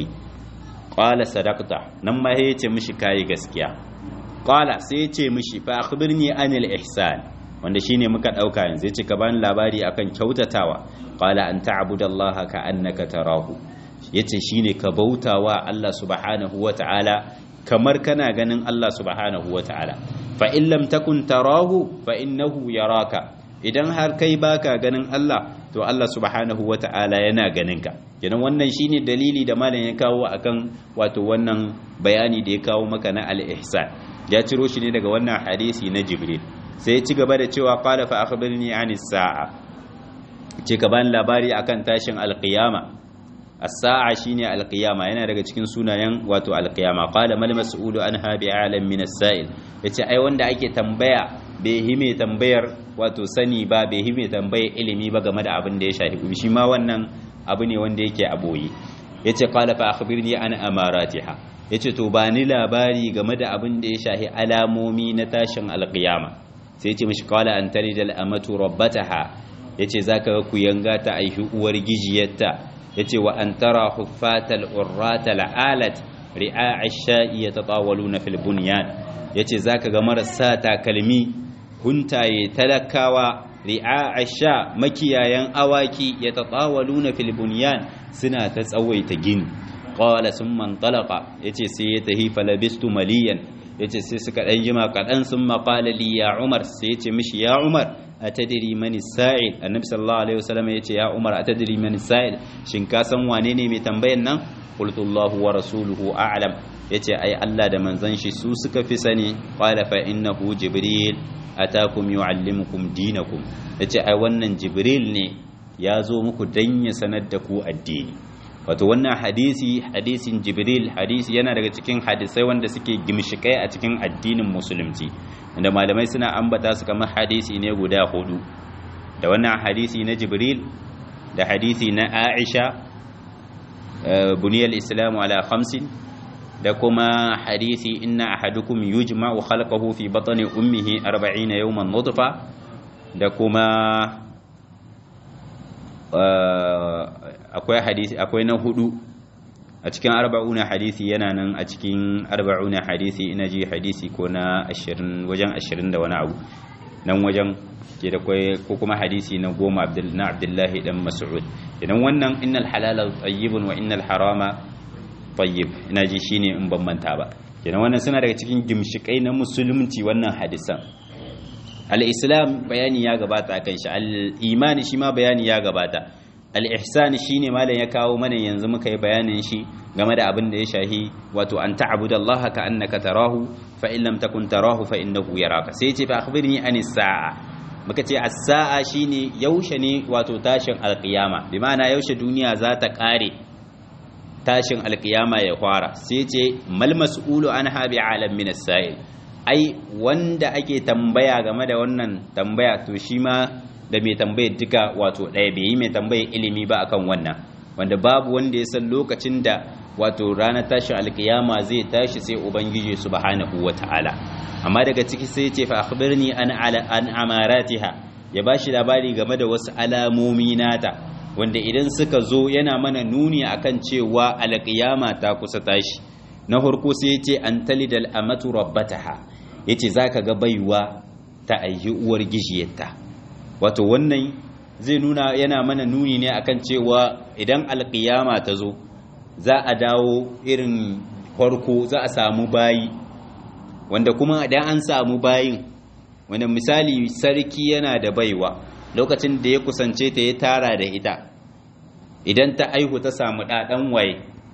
qala sadaqta nan ma yace mishi kai gaskiya qala sai yace mishi fa akhbirni anil ihsan wanda shine muka dauka yanzu yace ka bani labari akan kyautatawa qala an ta'budallaha ka annaka tarahu yace shine ka bautawa Allah subhanahu wata'ala kamar kana ganin Allah subhanahu wata'ala fa in lam takun tarahu fa innahu yaraka idan har kai baka ganin Allah to Allah subhanahu wata'ala yana ganin ka kenan wannan shine dalili da malam ya kawo akan wato wannan bayani da ya kawo maka na al-ihsan ya ciro shi ne daga wannan hadisi na Jibril sai ya ci gaba da cewa qala fa akhbirni anis sa'a ce ka bani labari akan tashin al-qiyama as-sa'a shine al-qiyama yana daga cikin sunayen wato al-qiyama qala mal mas'ulu anha bi'alam min as-sa'il yace ai wanda ake tambaya bai hime tambayar wato sani ba bai hime tambayar ilimi ba game da abin da ya shafi shi ma wannan abu ne wanda yake a boye yace qala fa akhbirni an amaratiha yace to ba ni labari game da abin da ya shafi alamomi na tashin alqiyama sai yace mishi qala an tarijal amatu rabbataha yace zaka ga kuyanga ta aihi uwar gijiyarta yace wa an tara huffatal urratal alat ri'a ash-sha'i yatatawaluna fil bunyan yace zaka ga marasa takalmi huntaye talakawa ri'a asha makiyayan awaki ya tatawaluna fil bunyan suna ta tsawaita gini qala summa intalaqa yace sai ya tahi falabistu maliyan yace sai suka dan jima kadan summa qala li ya umar sai yace mishi ya umar atadri man sa'il annabi sallallahu alaihi wasallam yace ya umar atadri man sa'il shin ka san wane ne mai tambayan nan qultu allah wa rasuluhu a'lam yace ai Allah da manzon shi su suka fi sani qala fa innahu jibril atakum yuallimukum dinakum yace ai wannan jibril ne ya zo muku dan ya sanar da ku addini wato wannan hadisi hadisin jibril hadisi yana daga cikin hadisai wanda suke gimshikai a cikin addinin musulunci wanda malamai suna ambata su kamar hadisi ne guda hudu da wannan hadisi na jibril da hadisi na aisha buniyal islamu ala khamsin da kuma hadisi inna ahadukum yujma'u khalqahu fi batni ummihi 40 yawman nutfa da kuma akwai hadisi akwai na hudu a cikin arba'una hadisi yana nan a cikin arba'una hadisi ina ji hadisi ko na 20 wajen 20 da wani abu nan wajen ke da kwai ko kuma hadisi na goma na abdullahi dan mas'ud idan wannan innal halala tayyibun wa innal harama tayyib ina ji shine in ban manta ba kenan wannan suna daga cikin gimshikai na musulunci wannan hadisan al-islam bayani ya gabata kan shi al-imani shi ma bayani ya gabata al-ihsan shine malam ya kawo mana yanzu muka yi bayanin shi game da abin da ya shahi wato an ta'budallaha ka annaka tarahu fa in lam takun tarahu fa innahu yaraka sai ce fa akhbirni anis sa'a muka ce as-sa'a shine yaushe ne wato tashin alqiyama bi ma'ana yaushe duniya za ta kare tashin alqiyama ya fara sai ce mal mas'ulu anha bi alam min as-sa'il ai wanda ake tambaya game da wannan tambaya to shi ma da mai tambayar duka wato ɗaya bai yi mai tambayar ilimi ba akan wannan wanda babu wanda ya san lokacin da wato ranar tashin alkiyama zai tashi sai ubangiji subhanahu wata'ala amma daga ciki sai ce fa akhbirni an ala an amaratiha ya bashi labari game da wasu alamomi nata wanda idan suka zo yana mana nuni akan cewa alkiyama ta kusa tashi na farko sai yace an talidal amatu rabbataha yace zaka ga baiwa ta ayyi uwar gijiyarta wato wannan zai nuna yana mana nuni ne akan cewa idan alkiyama ta zo za a dawo irin farko za a samu bayi wanda kuma idan an samu bayin wanda misali sarki yana da baiwa lokacin da ya kusance ta ya tara da ita idan ta aihu ta samu ɗaɗan waye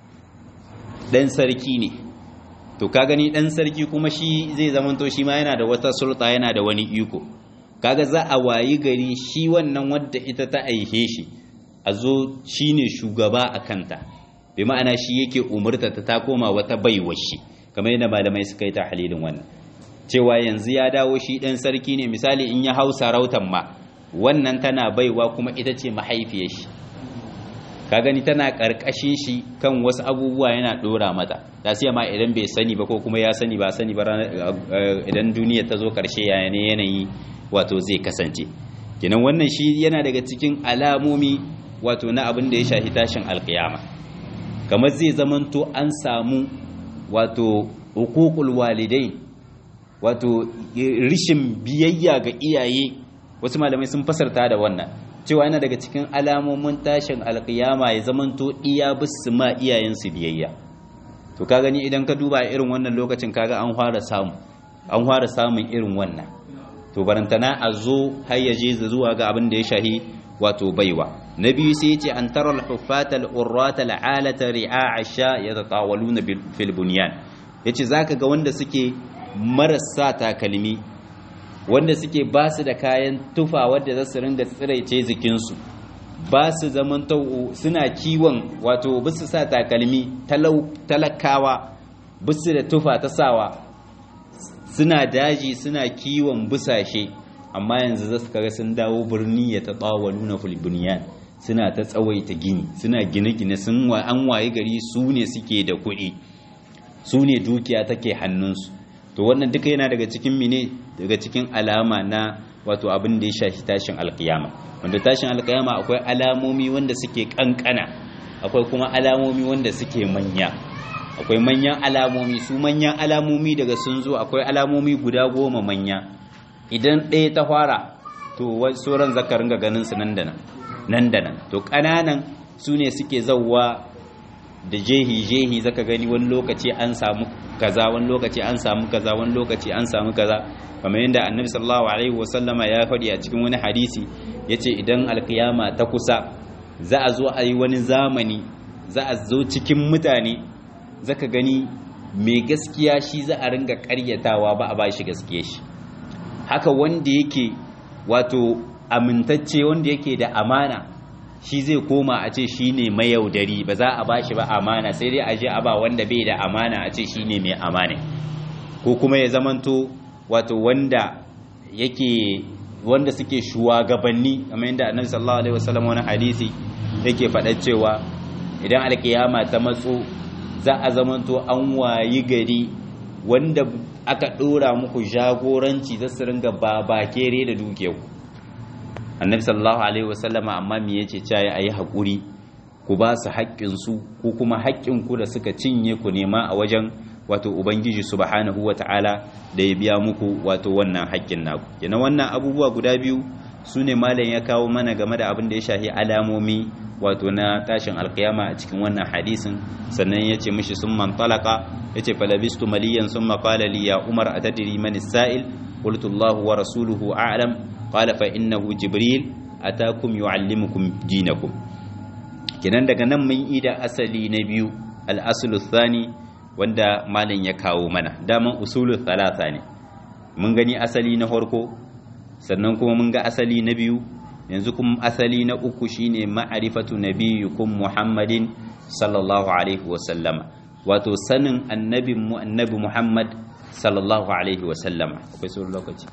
ɗan sarki ne to ka gani ɗan sarki kuma shi zai zamanto shi ma yana da wata sulta yana da wani iko kaga za a wayi gari shi wannan wadda ita ta aihe shi a zo shi ne shugaba a kanta bi ma'ana shi yake umarta ta ta koma wata baiwar shi kamar yadda malamai suka yi ta halilin wannan cewa yanzu ya dawo shi ɗan sarki ne misali in ya hau sarautan ma wannan tana baiwa kuma ita ce mahaifiyar shi ka gani tana ƙarƙashin shi kan wasu abubuwa yana ɗora mata ta siya ma idan bai sani ba ko kuma ya sani ba sani ba idan duniya ta zo ƙarshe yanayi yanayi wato zai kasance kenan wannan shi yana daga cikin alamomi wato na abin da ya shafi tashin alkiyama kamar zai zamanto an samu wato hukukul walidai wato rishin biyayya ga iyaye wasu malamai sun fasarta da wannan cewa yana daga cikin alamomin tashin alkiyama ya zamanto iya bisu ma iyayensu biyayya to ka gani idan ka duba irin wannan lokacin kaga an fara samu an fara samun irin wannan to barantana a zo har ya je zuwa ga abin da ya shahi wato baiwa na biyu sai ya ce an tara al-huffata al-urrata al-alata ri'a asha yatatawaluna fil bunyan yace zaka ga wanda suke marasa takalmi wanda suke ba su da kayan tufa wadda za su ringa tsiraice jikinsu ba su zaman suna kiwon wato bisu sa takalmi talakawa bisu da tufa ta sawa suna daji suna kiwon busashe amma yanzu za su kaga sun dawo birni ya taɓawa nuna fulbuniyan suna ta tsawaita gini suna gine-gine sun an waye gari su ne suke da kuɗi su ne dukiya take hannunsu to wannan duka yana daga cikin mine daga cikin alama na wato abin da ya shafi tashin alkiyama wanda tashin alkiyama akwai alamomi wanda suke kankana akwai kuma alamomi wanda suke manya akwai manyan alamomi su manyan alamomi daga sun zo akwai alamomi guda goma manya idan ɗaya ta fara to sauran zaka ringa ganin su nan da nan nan da nan to ƙananan su ne suke zauwa da jehi-jehi zaka gani wani lokaci an samu kaza wani lokaci an samu kaza wani lokaci an samu kaza kamar yadda annabi sallallahu alaihi wasallama ya faɗi a cikin wani hadisi yace idan alkiyama ta kusa za a zo a yi wani zamani za a zo cikin mutane zaka gani mai gaskiya shi za a ringa ƙaryatawa ba a bashi gaskiya shi haka wanda yake wato amintacce wanda yake da amana shi zai koma a ce shi ne mayaudari ba za a ba shi ba amana sai dai a je a ba wanda bai da amana a ce shi ne mai amana ko kuma ya zamanto wato wanda yake wanda suke shugabanni kamar yadda annabi sallallahu alaihi wasallam wani hadisi yake faɗa cewa idan alkiyama ta matso za a zamanto an wayi gari wanda aka ɗora muku jagoranci za su ringa babakere da dukiyarku annabi sallallahu alaihi wasallama amma me yace cewa ayi hakuri ku ba su haƙƙin su ko kuma haƙƙin ku da suka cinye ku nema a wajen wato ubangiji subhanahu wataala da ya biya muku wato wannan haƙƙin naku kenan wannan abubuwa guda biyu su ne malam ya kawo mana game da abin da ya shahi alamomi wato na tashin alkiyama a cikin wannan hadisin sannan ya ce mishi sun man talaka ya ce falabistu maliyan sun maƙala li ya umar a tadiri mani sa'il qultu Allahu wa rasuluhu a'lam qala fa innahu jibril atakum yu'allimukum dinakum kenan daga nan mun yi da asali na biyu al-aslu thani wanda malam ya kawo mana daman usulu thalatha ne mun gani asali na farko sannan kuma mun ga asali na biyu yanzu kuma asali na uku shine ma'rifatu nabiyyukum muhammadin sallallahu alaihi wa sallama wato sanin annabin mu annabi muhammad sallallahu alaihi wa sallama akwai sauran lokaci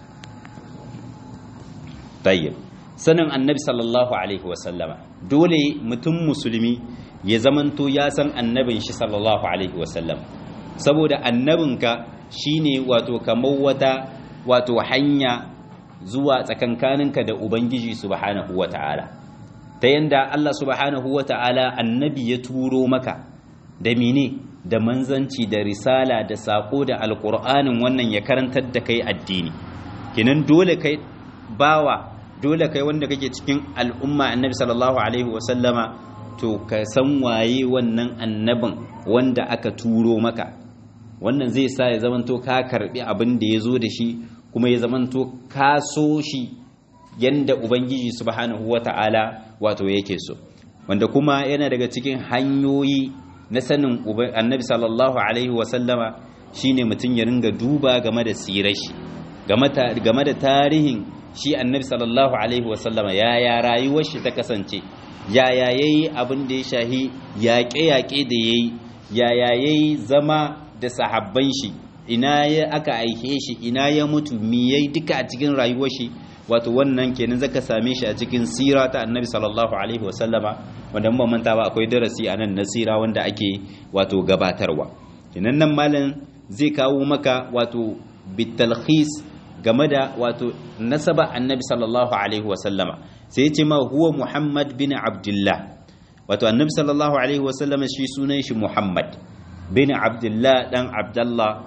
tayyib sanin annabi sallallahu alaihi wa sallama dole mutum musulmi ya zamanto ya san annabin shi sallallahu alaihi wa sallam saboda annabinka shine wato kamar wata wato hanya zuwa tsakankaninka da ubangiji subhanahu wata'ala ta yanda Allah subhanahu wata'ala annabi ya turo maka da mine da manzanci da risala da sako da alkur'anin wannan ya karantar da kai addini kinan dole kai bawa dole kai wanda kake cikin al'umma annabi sallallahu alaihi wasallama to ka san waye wannan annabin wanda aka turo maka wannan zai sa ya zamanto ka karbi abin da ya zo da shi kuma ya zamanto ka so shi yanda ubangiji subhanahu wata'ala wato yake so wanda kuma yana daga cikin hanyoyi na sanin annabi sallallahu alaihi wasallama shine mutum ya ringa duba game da sirar shi game da tarihin shi annabi sallallahu alaihi wasallama yaya rayuwar shi ta kasance yaya yayi abin da ya shahi yaƙe-yaƙe da yayi yaya yayi zama da sahabban shi ina ya aka aike shi ina ya mutu mi yayi duka a cikin rayuwar shi wato wannan kenan zaka same shi a cikin sira ta annabi sallallahu alaihi wasallama wanda mun manta ba akwai darasi a nan na sira wanda ake wato gabatarwa kenan nan malam zai kawo maka wato bitalkhis game da wato nasaba annabi sallallahu alaihi wasallama sai ya ce ma huwa muhammad bin abdullah wato annabi sallallahu alaihi wasallama shi sunan shi muhammad bin abdullah dan abdullah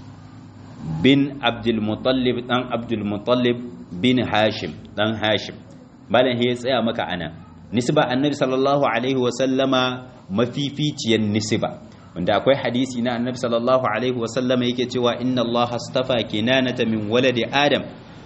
bin abdulmutallib dan abdulmutallib bin hashim dan hashim malam ya tsaya maka ana nisba annabi sallallahu alaihi wa sallama mafificiyar nisba wanda akwai hadisi na annabi sallallahu alaihi wa sallama yake cewa inna Allah astafa kinanata min waladi adam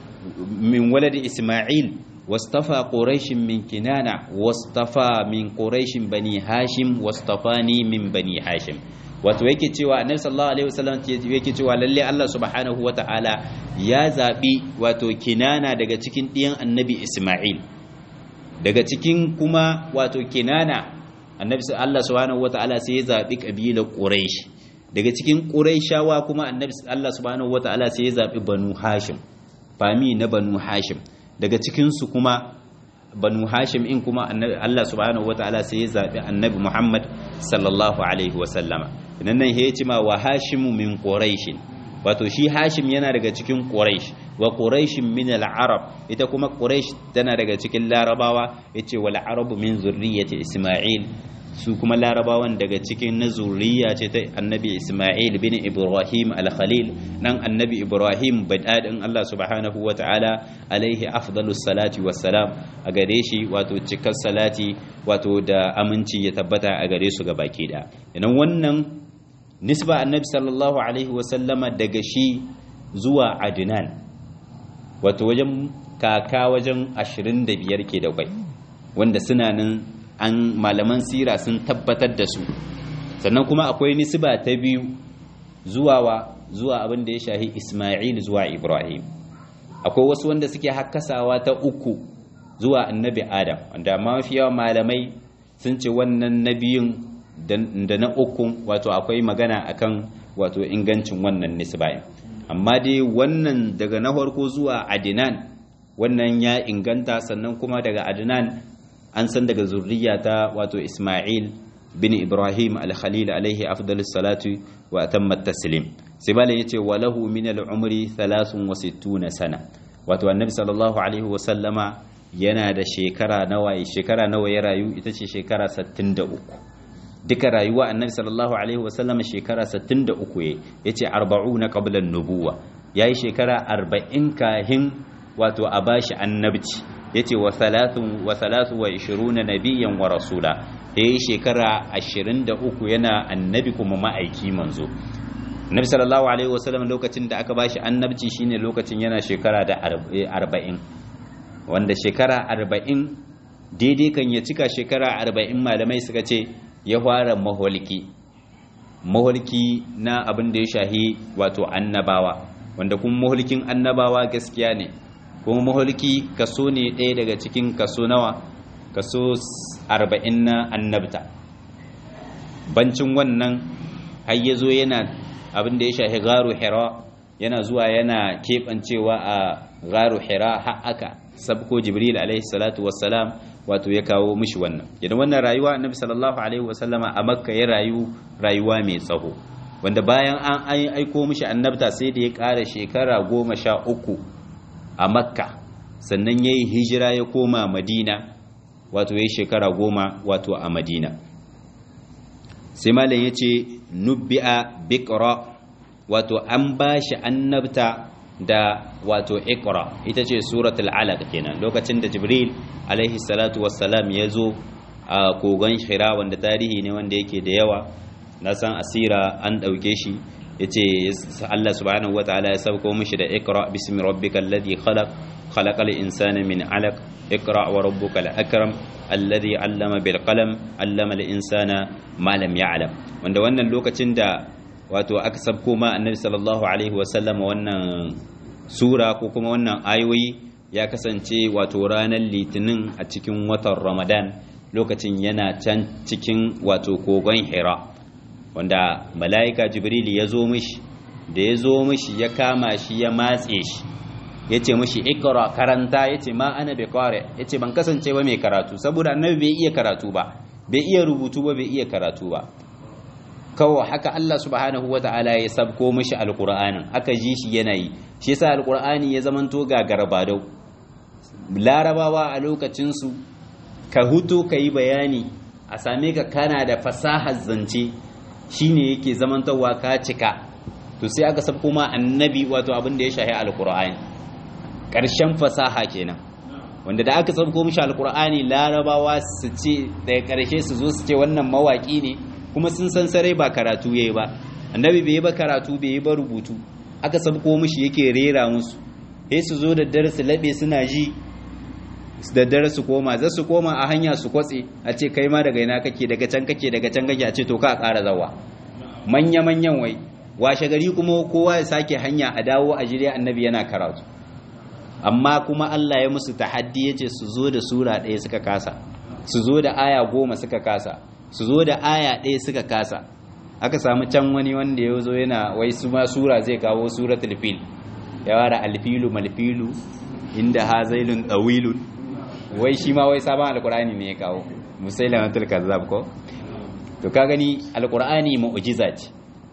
min waladi isma'il wastafa quraish min kinana wastafa min quraish bani hashim wastafani min bani hashim wato yake cewa annabi sallallahu alaihi wasallam yake cewa lalle Allah subhanahu wataala ya zabi wato kinana daga cikin ɗiyan annabi Isma'il daga cikin kuma wato kinana annabi Allah subhanahu wataala sai ya zabi kabilar Quraysh daga cikin Qurayshawa kuma annabi Allah subhanahu wataala sai ya zabi Banu Hashim fami na Banu Hashim daga cikin su kuma banu hashim in kuma Allah subhanahu wataala sai ya zabi annabi Muhammad sallallahu alaihi wasallama idan nan ya ce ma wa hashimu min quraish wato shi hashim yana daga cikin quraish wa quraish min al-arab ita kuma quraish tana daga cikin larabawa yace wal arabu min zurriyyati isma'il su kuma larabawan daga cikin na zuriya ce ta annabi isma'il bin ibrahim al-khalil nan annabi ibrahim badadin Allah subhanahu wa ta'ala alaihi afdalus salati wassalam a gare shi wato cikar salati wato da aminci ya tabbata a gare su baki da idan wannan nisba annabi sallallahu alaihi wa sallama daga shi zuwa adnan wato wajen kaka wajen 25 ke da kwai wanda suna nan an malaman sira sun tabbatar da su sannan kuma akwai nisba ta biyu zuwa wa zuwa abin da ya shahi Ismail zuwa Ibrahim akwai wasu wanda suke hakkasawa ta uku zuwa annabi Adam wanda mafi yawan malamai sun ce wannan nabiyin da na uku wato akwai magana akan wato ingancin wannan nisba amma dai wannan daga na farko zuwa Adnan wannan ya inganta sannan kuma daga Adnan an san daga zurriya ta wato Ismail bin Ibrahim al-Khalil alaihi afdalus salatu wa atammat taslim sai bala yace walahu min al-umri 63 sana wato annabi sallallahu alaihi wa sallama yana da shekara nawa shekara nawa ya rayu ita ce shekara 63 duka rayuwa annabi sallallahu alaihi wa sallama shekara 63 yace 40 qabla an-nubuwa yayi shekara 40 kahin wato a bashi annabci yace wa salatun wa salatu wa 20 nabiyyan wa rasula yayi shekara 23 yana annabi kuma ma'aiki manzo Nabi sallallahu alaihi wasallam lokacin da aka bashi annabci shine lokacin yana shekara da 40 wanda shekara 40 daidai kan ya cika shekara 40 malamai suka ce ya fara maholki maholki na abin da ya shahi wato annabawa wanda kuma maholkin annabawa gaskiya ne kuma maholki kaso ne ɗaya daga cikin kaso nawa kaso 40 na annabta bancin wannan har ya zo yana abin da ya shahi garu hira yana zuwa yana keɓancewa a garu hira har aka sabko jibril alaihi salatu wassalam wato ya kawo mishi wannan idan wannan rayuwa annabi sallallahu alaihi wasallama a makka ya rayu rayuwa mai tsaho wanda bayan an aiko mishi annabta sai da ya ƙara shekara goma sha uku a makka sannan ya yi hijira ya koma madina wato ya yi shekara goma wato a madina sai malam ya ce nubbi'a bikra wato an ba shi annabta da wato ikra ita ce suratul alaq kenan lokacin da jibril alaihi salatu wassalam ya zo a kogon shira wanda tarihi ne wanda yake da yawa na san asira an ɗauke shi ya ce Allah subhanahu wa ta'ala ya sauko mishi da ikra bismi rabbikal ladhi khalaq khalaqal insana min alaq ikra wa rabbukal akram alladhi allama bil qalam allama al insana ma lam ya'lam wanda wannan lokacin da wato aka sabko ma annabi sallallahu alaihi wa sallam wannan sura ko kuma wannan ayoyi ya kasance wato ranar litinin a cikin watan ramadan lokacin yana can cikin wato kogon hira wanda mala'ika jibril ya zo mishi da ya zo mishi ya kama shi ya matse shi ya ce mishi ikra karanta ya ce ma ana bai kware ya ce ban kasance ba mai karatu saboda annabi bai iya karatu ba bai iya rubutu ba bai iya karatu ba kawai haka Allah subhanahu wa ta'ala ya sabko mishi alqur'anin aka ji shi yana yi shi yasa alqur'ani ya zamanto ga garbadau larabawa a lokacin su ka huto ka yi bayani a same ka kana da fasahar zance shine yake zamantowa ka cika to sai aka sabko ma annabi wato abin da ya shahi alqur'ani ƙarshen fasaha kenan wanda da aka sabko mishi alqur'ani larabawa su ce daga ƙarshe su zo su ce wannan mawaki ne kuma sun san sarai ba karatu yayi ba annabi bai yi ba karatu bai yi ba rubutu aka sabko mishi yake rera musu sai su zo da dare su labe suna ji da dare su koma za su koma a hanya su kwatse a ce kai ma daga ina kake daga can kake daga can kake a ce to ka ƙara zawa manya manyan wai washe gari kuma kowa ya sake hanya a dawo a jire annabi yana karatu amma kuma Allah ya musu tahaddi yace su zo da sura ɗaya suka kasa su zo da aya goma suka kasa su zo da aya ɗaya suka kasa aka samu can wani wanda ya zo yana wai su ma sura zai kawo suratul fil ya wara alfilu malfilu inda hazailun dawilun wai shi ma wai sabon alkur'ani ne ya kawo musailamatul kazzab ko to ka gani alkur'ani mu'jiza ce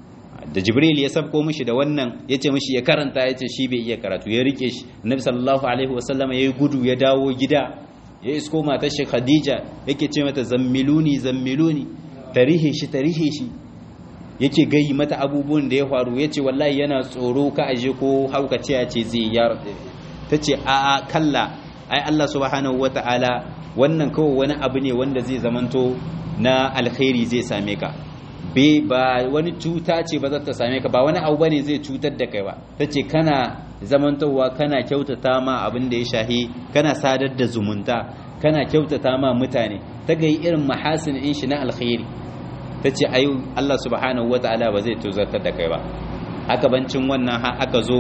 da jibril ya sabko mishi da wannan yace mishi ya karanta yace shi bai iya karatu ya rike shi annabi sallallahu alaihi wasallama yayi gudu ya dawo gida ya isko matar shi khadija yake ce mata zammiluni zammiluni tarihe shi tarihe shi yake gayi mata abubuwan da ya faru yace wallahi yana tsoro ka aje ko hauka ce ce zai ya tace a a kalla ai Allah subhanahu wataala wannan kawai wani abu ne wanda zai zamanto na alkhairi zai same ka be ba wani cuta ce ba za ta same ka ba wani abu bane zai cutar da kai ba tace kana zamantowa kana kyautata ma abin da ya shahi kana sadar da zumunta kana kyautata ma mutane ta ga irin mahasin in shi na alkhairi tace ayu Allah subhanahu wataala ba zai tuzartar da kai ba haka bancin wannan ha aka zo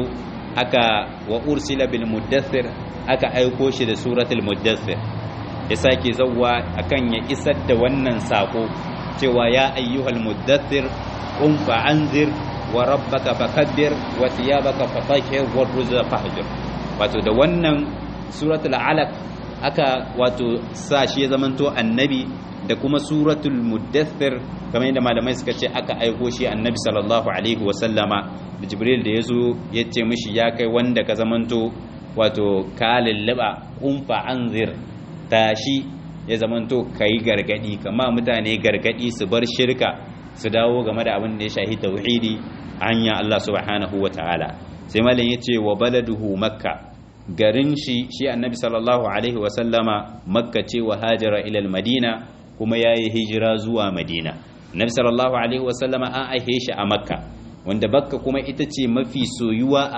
aka wa ursila bil muddathir aka aiko shi da suratul muddathir ya sake zawwa akan ya isar da wannan sako cewa ya ayyuhal muddathir qum fa anzir wa rabbaka fakabbir wa thiyabaka fatahhir wa ruzza fahjur wato da wannan suratul alaq aka wato sa shi ya zamanto annabi da kuma suratul muddathir kamar yadda malamai suka ce aka aiko shi annabi sallallahu alaihi wa sallama da jibril da yazo ya ce mishi ya kai wanda ka zamanto wato ka lallaba qum fa anzir tashi ya zamanto kai gargadi kama mutane gargadi su bar shirka su dawo game da abin da ya shahi tauhidi hanya Allah subhanahu wa ta'ala sai malam yace wa baladuhu makka garin shi shi annabi sallallahu alaihi wasallama makka ce wa hajara ilal madina kuma ya yi hijira zuwa madina annabi sallallahu alaihi wasallama an aihe shi a makka wanda bakka kuma ita ce mafi soyuwa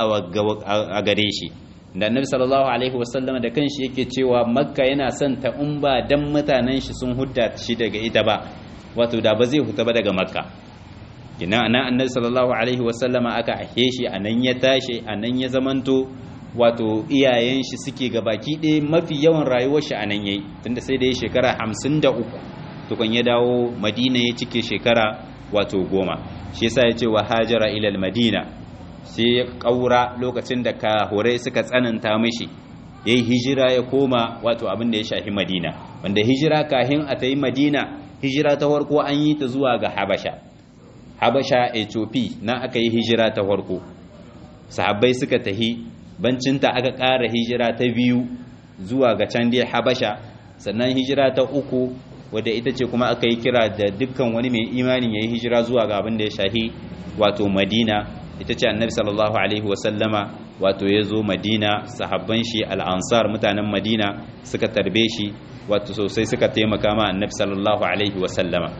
a gare shi da annabi sallallahu alaihi wasallama da kanshi yake cewa makka yana son ta in ba dan mutanen shi sun hudda shi daga ita ba wato da ba zai huta ba daga makka kina anan annabi sallallahu alaihi wasallama aka aihe shi anan ya tashi anan ya zamanto wato iyayen shi suke gabaki ɗaya mafi yawan rayuwar shi a nan yayi tunda sai da ya shekara hamsin da uku tukun ya dawo madina ya cike shekara wato goma shi yasa ya ce wa hajara ilal madina sai ya ƙaura lokacin da kahurai suka tsananta mishi ya yi hijira ya koma wato abin da ya shafi madina wanda hijira kahin a ta yi madina hijira ta farko an yi ta zuwa ga habasha habasha ethiopia na aka yi hijira ta farko sahabbai suka tahi bancinta aka ƙara hijira ta biyu zuwa ga can dai habasha sannan hijira ta uku wadda ita ce kuma aka yi kira da dukkan wani mai imanin ya yi hijira zuwa ga abin da ya shahi wato madina ita ce annabi sallallahu alaihi wasallama wato ya zo madina sahabban shi al'ansar mutanen madina suka tarbe shi wato sosai suka taimaka ma annabi sallallahu alaihi wasallama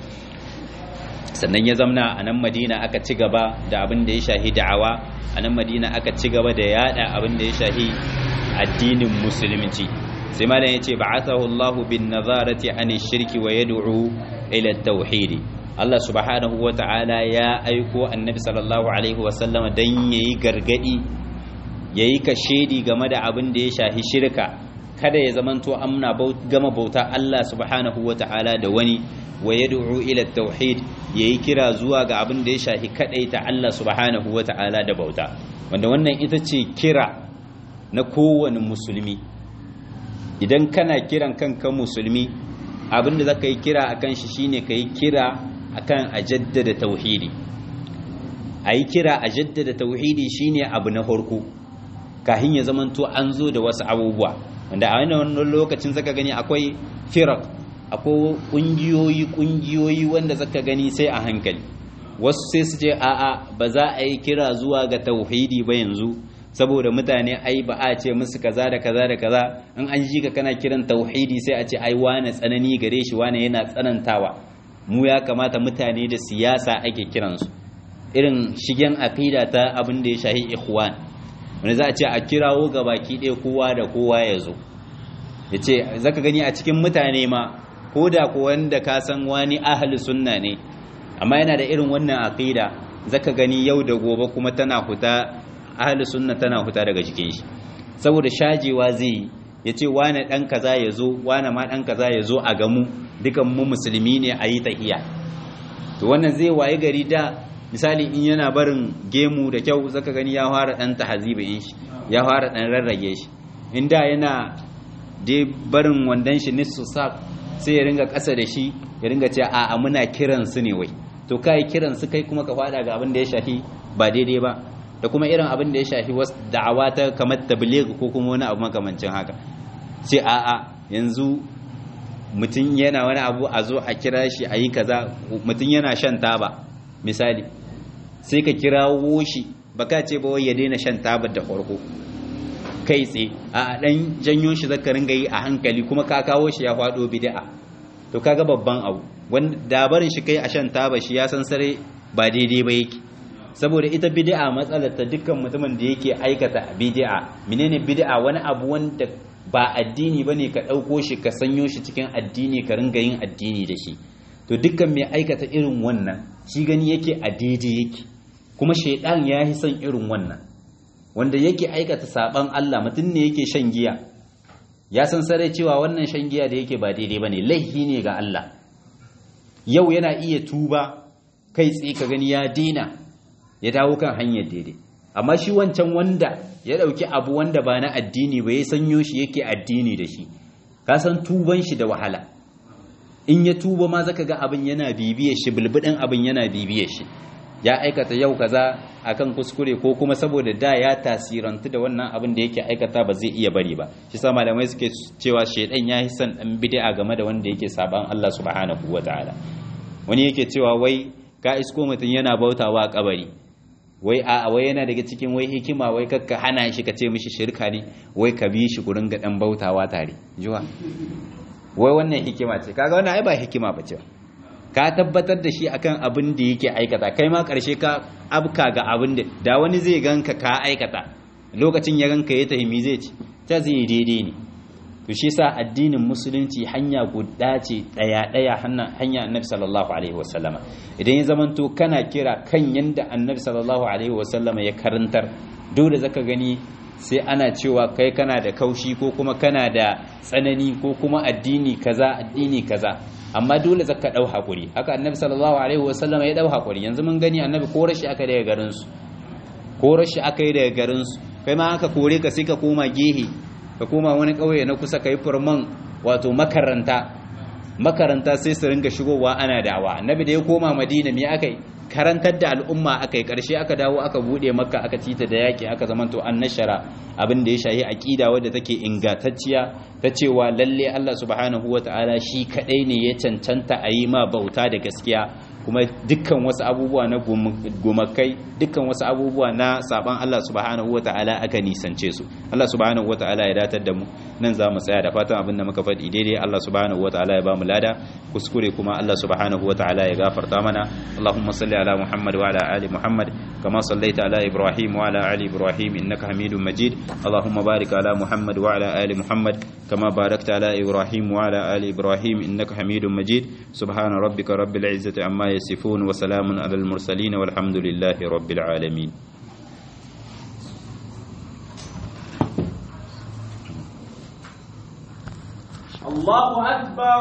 sannan ya zamna a nan madina aka ci gaba da abin da ya shahi da'awa a nan madina aka ci gaba da yada abin da ya shahi addinin musulunci sai malam yace ba'athahu Allah bin nazarati an shirki wa yad'u ila tauhid Allah subhanahu wa ta'ala ya aiko annabi sallallahu alaihi wa sallam dan yayi gargadi yayi kashedi game da abin da ya shahi shirka kada ya zamanto amna gama bauta Allah subhanahu wa ta'ala da wani wa yad'u ila tauhid yayi kira zuwa ga abin da ya shafi ta Allah subhanahu wata'ala da bauta wanda wannan ita ce kira na kowane musulmi idan kana kiran kanka musulmi abin da zaka yi kira akan shi shine kai kira akan a jaddada tauhidi ayi kira a jaddada tauhidi shine abu na farko kahin ya zamanto an zo da wasu abubuwa wanda a wannan lokacin zaka gani akwai firak akwai kungiyoyi kungiyoyi wanda zaka gani sai a hankali wasu sai su ce a'a ba za a yi kira zuwa ga tauhidi ba yanzu saboda mutane ai ba a ce musu kaza da kaza da kaza in an ji ka kana kiran tauhidi sai a ce ai wane tsanani gare shi wane yana tsanantawa mu ya kamata mutane da siyasa ake kiransu irin shigen aqida ta abin da ya shahi ikhwan wanda za a ce a kirawo ga baki ɗaya kowa da kowa ya zo ya ce zaka gani a cikin mutane ma ko da ko wanda ka san wani ahli sunna ne amma yana da irin wannan aqida zaka gani yau da gobe kuma tana huta ahli sunna tana huta daga jikin shi saboda shajewa zai ya ce wane ɗan kaza ya zo wane ma ɗan kaza ya zo a gamu dukan mu musulmi ne a yi tahiya to wannan zai waye gari da misali in yana barin gemu da kyau zaka gani ya fara ɗan tahaziba in shi ya fara ɗan rarrage shi in da yana dai barin wandon shi nissu sa sai ya ringa ƙasa da shi ya ringa ce a muna kiran su ne wai to kai kiran su kai kuma ka fada ga abin da ya shafi ba daidai ba da kuma irin abin da ya shafi wasu da'awa ta kamar tabligh ko kuma wani abu makamancin haka sai a a yanzu mutum yana wani abu a zo a kira shi a yi kaza mutum yana shan taba misali sai ka kirawo shi baka ce ba wai ya daina shan taba da farko kai tsaye a dan janyo shi zaka ringa yi a hankali kuma ka kawo shi ya faɗo bid'a to kaga babban abu wanda dabarin shi kai a shan taba shi ya san sare ba daidai ba yake saboda ita bid'a matsalar ta dukkan mutumin da yake aikata bid'a menene bid'a wani abu wanda ba addini bane ka dauko shi ka sanyo shi cikin addini ka ringa yin addini da shi to dukkan mai aikata irin wannan shi gani yake a daidai yake kuma shaidan ya yi son irin wannan wanda yake aikata saban Allah mutum ne yake shan giya ya san sarai cewa wannan shan giya da yake ba daidai bane laifi ne ga Allah yau yana iya tuba kai tsaye ka gani ya dina ya dawo kan hanyar daidai amma shi wancan wanda ya dauki abu wanda ba na addini ba ya sanyo shi yake addini da shi ka san tuban shi da wahala in ya tuba ma zaka ga abin yana bibiyar shi bulbudin abin yana bibiyar shi ya aikata yau kaza akan kuskure ko kuma saboda da ya tasirantu da wannan abin da yake aikata ba zai iya bari ba shi sa malamai suke cewa shedan ya yi son dan bid'a game da wanda yake saban Allah subhanahu wataala wani yake cewa wai ka isko mutum yana bautawa kabari wai a wai yana daga cikin wai hikima wai kakka hana shi ka ce mishi shirka ne wai ka bi shi gurin ga dan bautawa tare jiwa wai wannan hikima ce kaga wannan ai ba hikima bace ka tabbatar da shi akan abin da yake aikata kai ma karshe ka abka ga abin da da wani zai ganka ka aikata lokacin ya ganka ya tahimi zai ci ta zai daidai ne to shi sa addinin musulunci hanya guda ce daya daya hanya annabi sallallahu alaihi wasallama idan ya zamanto kana kira kan yanda annabi sallallahu alaihi wasallama ya karantar dole zaka gani sai ana cewa kai kana da kaushi ko kuma kana da tsanani ko kuma addini kaza addini kaza amma dole zaka dau hakuri haka annabi sallallahu alaihi wasallama ya dau hakuri yanzu mun gani annabi ko rashi aka daga garin su ko rashi aka yi daga garin su kai ma aka kore ka sai ka koma gehe ka koma wani ƙauye na kusa ka yi furman wato makaranta makaranta sai su ringa shigowa ana dawa annabi da ya koma madina me aka yi karantar da al'umma aka yi ƙarshe aka dawo aka buɗe makka aka cita da yaƙi aka zamanto an nashara abin da ya shahi aƙida wadda take ingantacciya ta cewa lalle Allah subhanahu wata'ala shi kaɗai ne ya cancanta a yi ma bauta da gaskiya kuma dukkan wasu abubuwa na gumakai dukkan wasu abubuwa na saban Allah subhanahu wata'ala aka nisance su Allah subhanahu wata'ala ya datar da mu nan za mu tsaya da fatan abin da muka faɗi daidai Allah subhanahu wata'ala ya ba mu lada kuskure kuma Allah subhanahu wata'ala ya gafarta mana Allahumma salli ala Muhammad wa ala ali Muhammad kama sallaita ala Ibrahim wa ala ali Ibrahim innaka Hamidum Majid Allahumma barik ala Muhammad wa ala ali Muhammad kama barakta ala Ibrahim wa ala ali Ibrahim innaka Hamidum Majid subhana rabbika rabbil izzati amma يصفون وسلام على المرسلين والحمد لله رب العالمين الله أكبر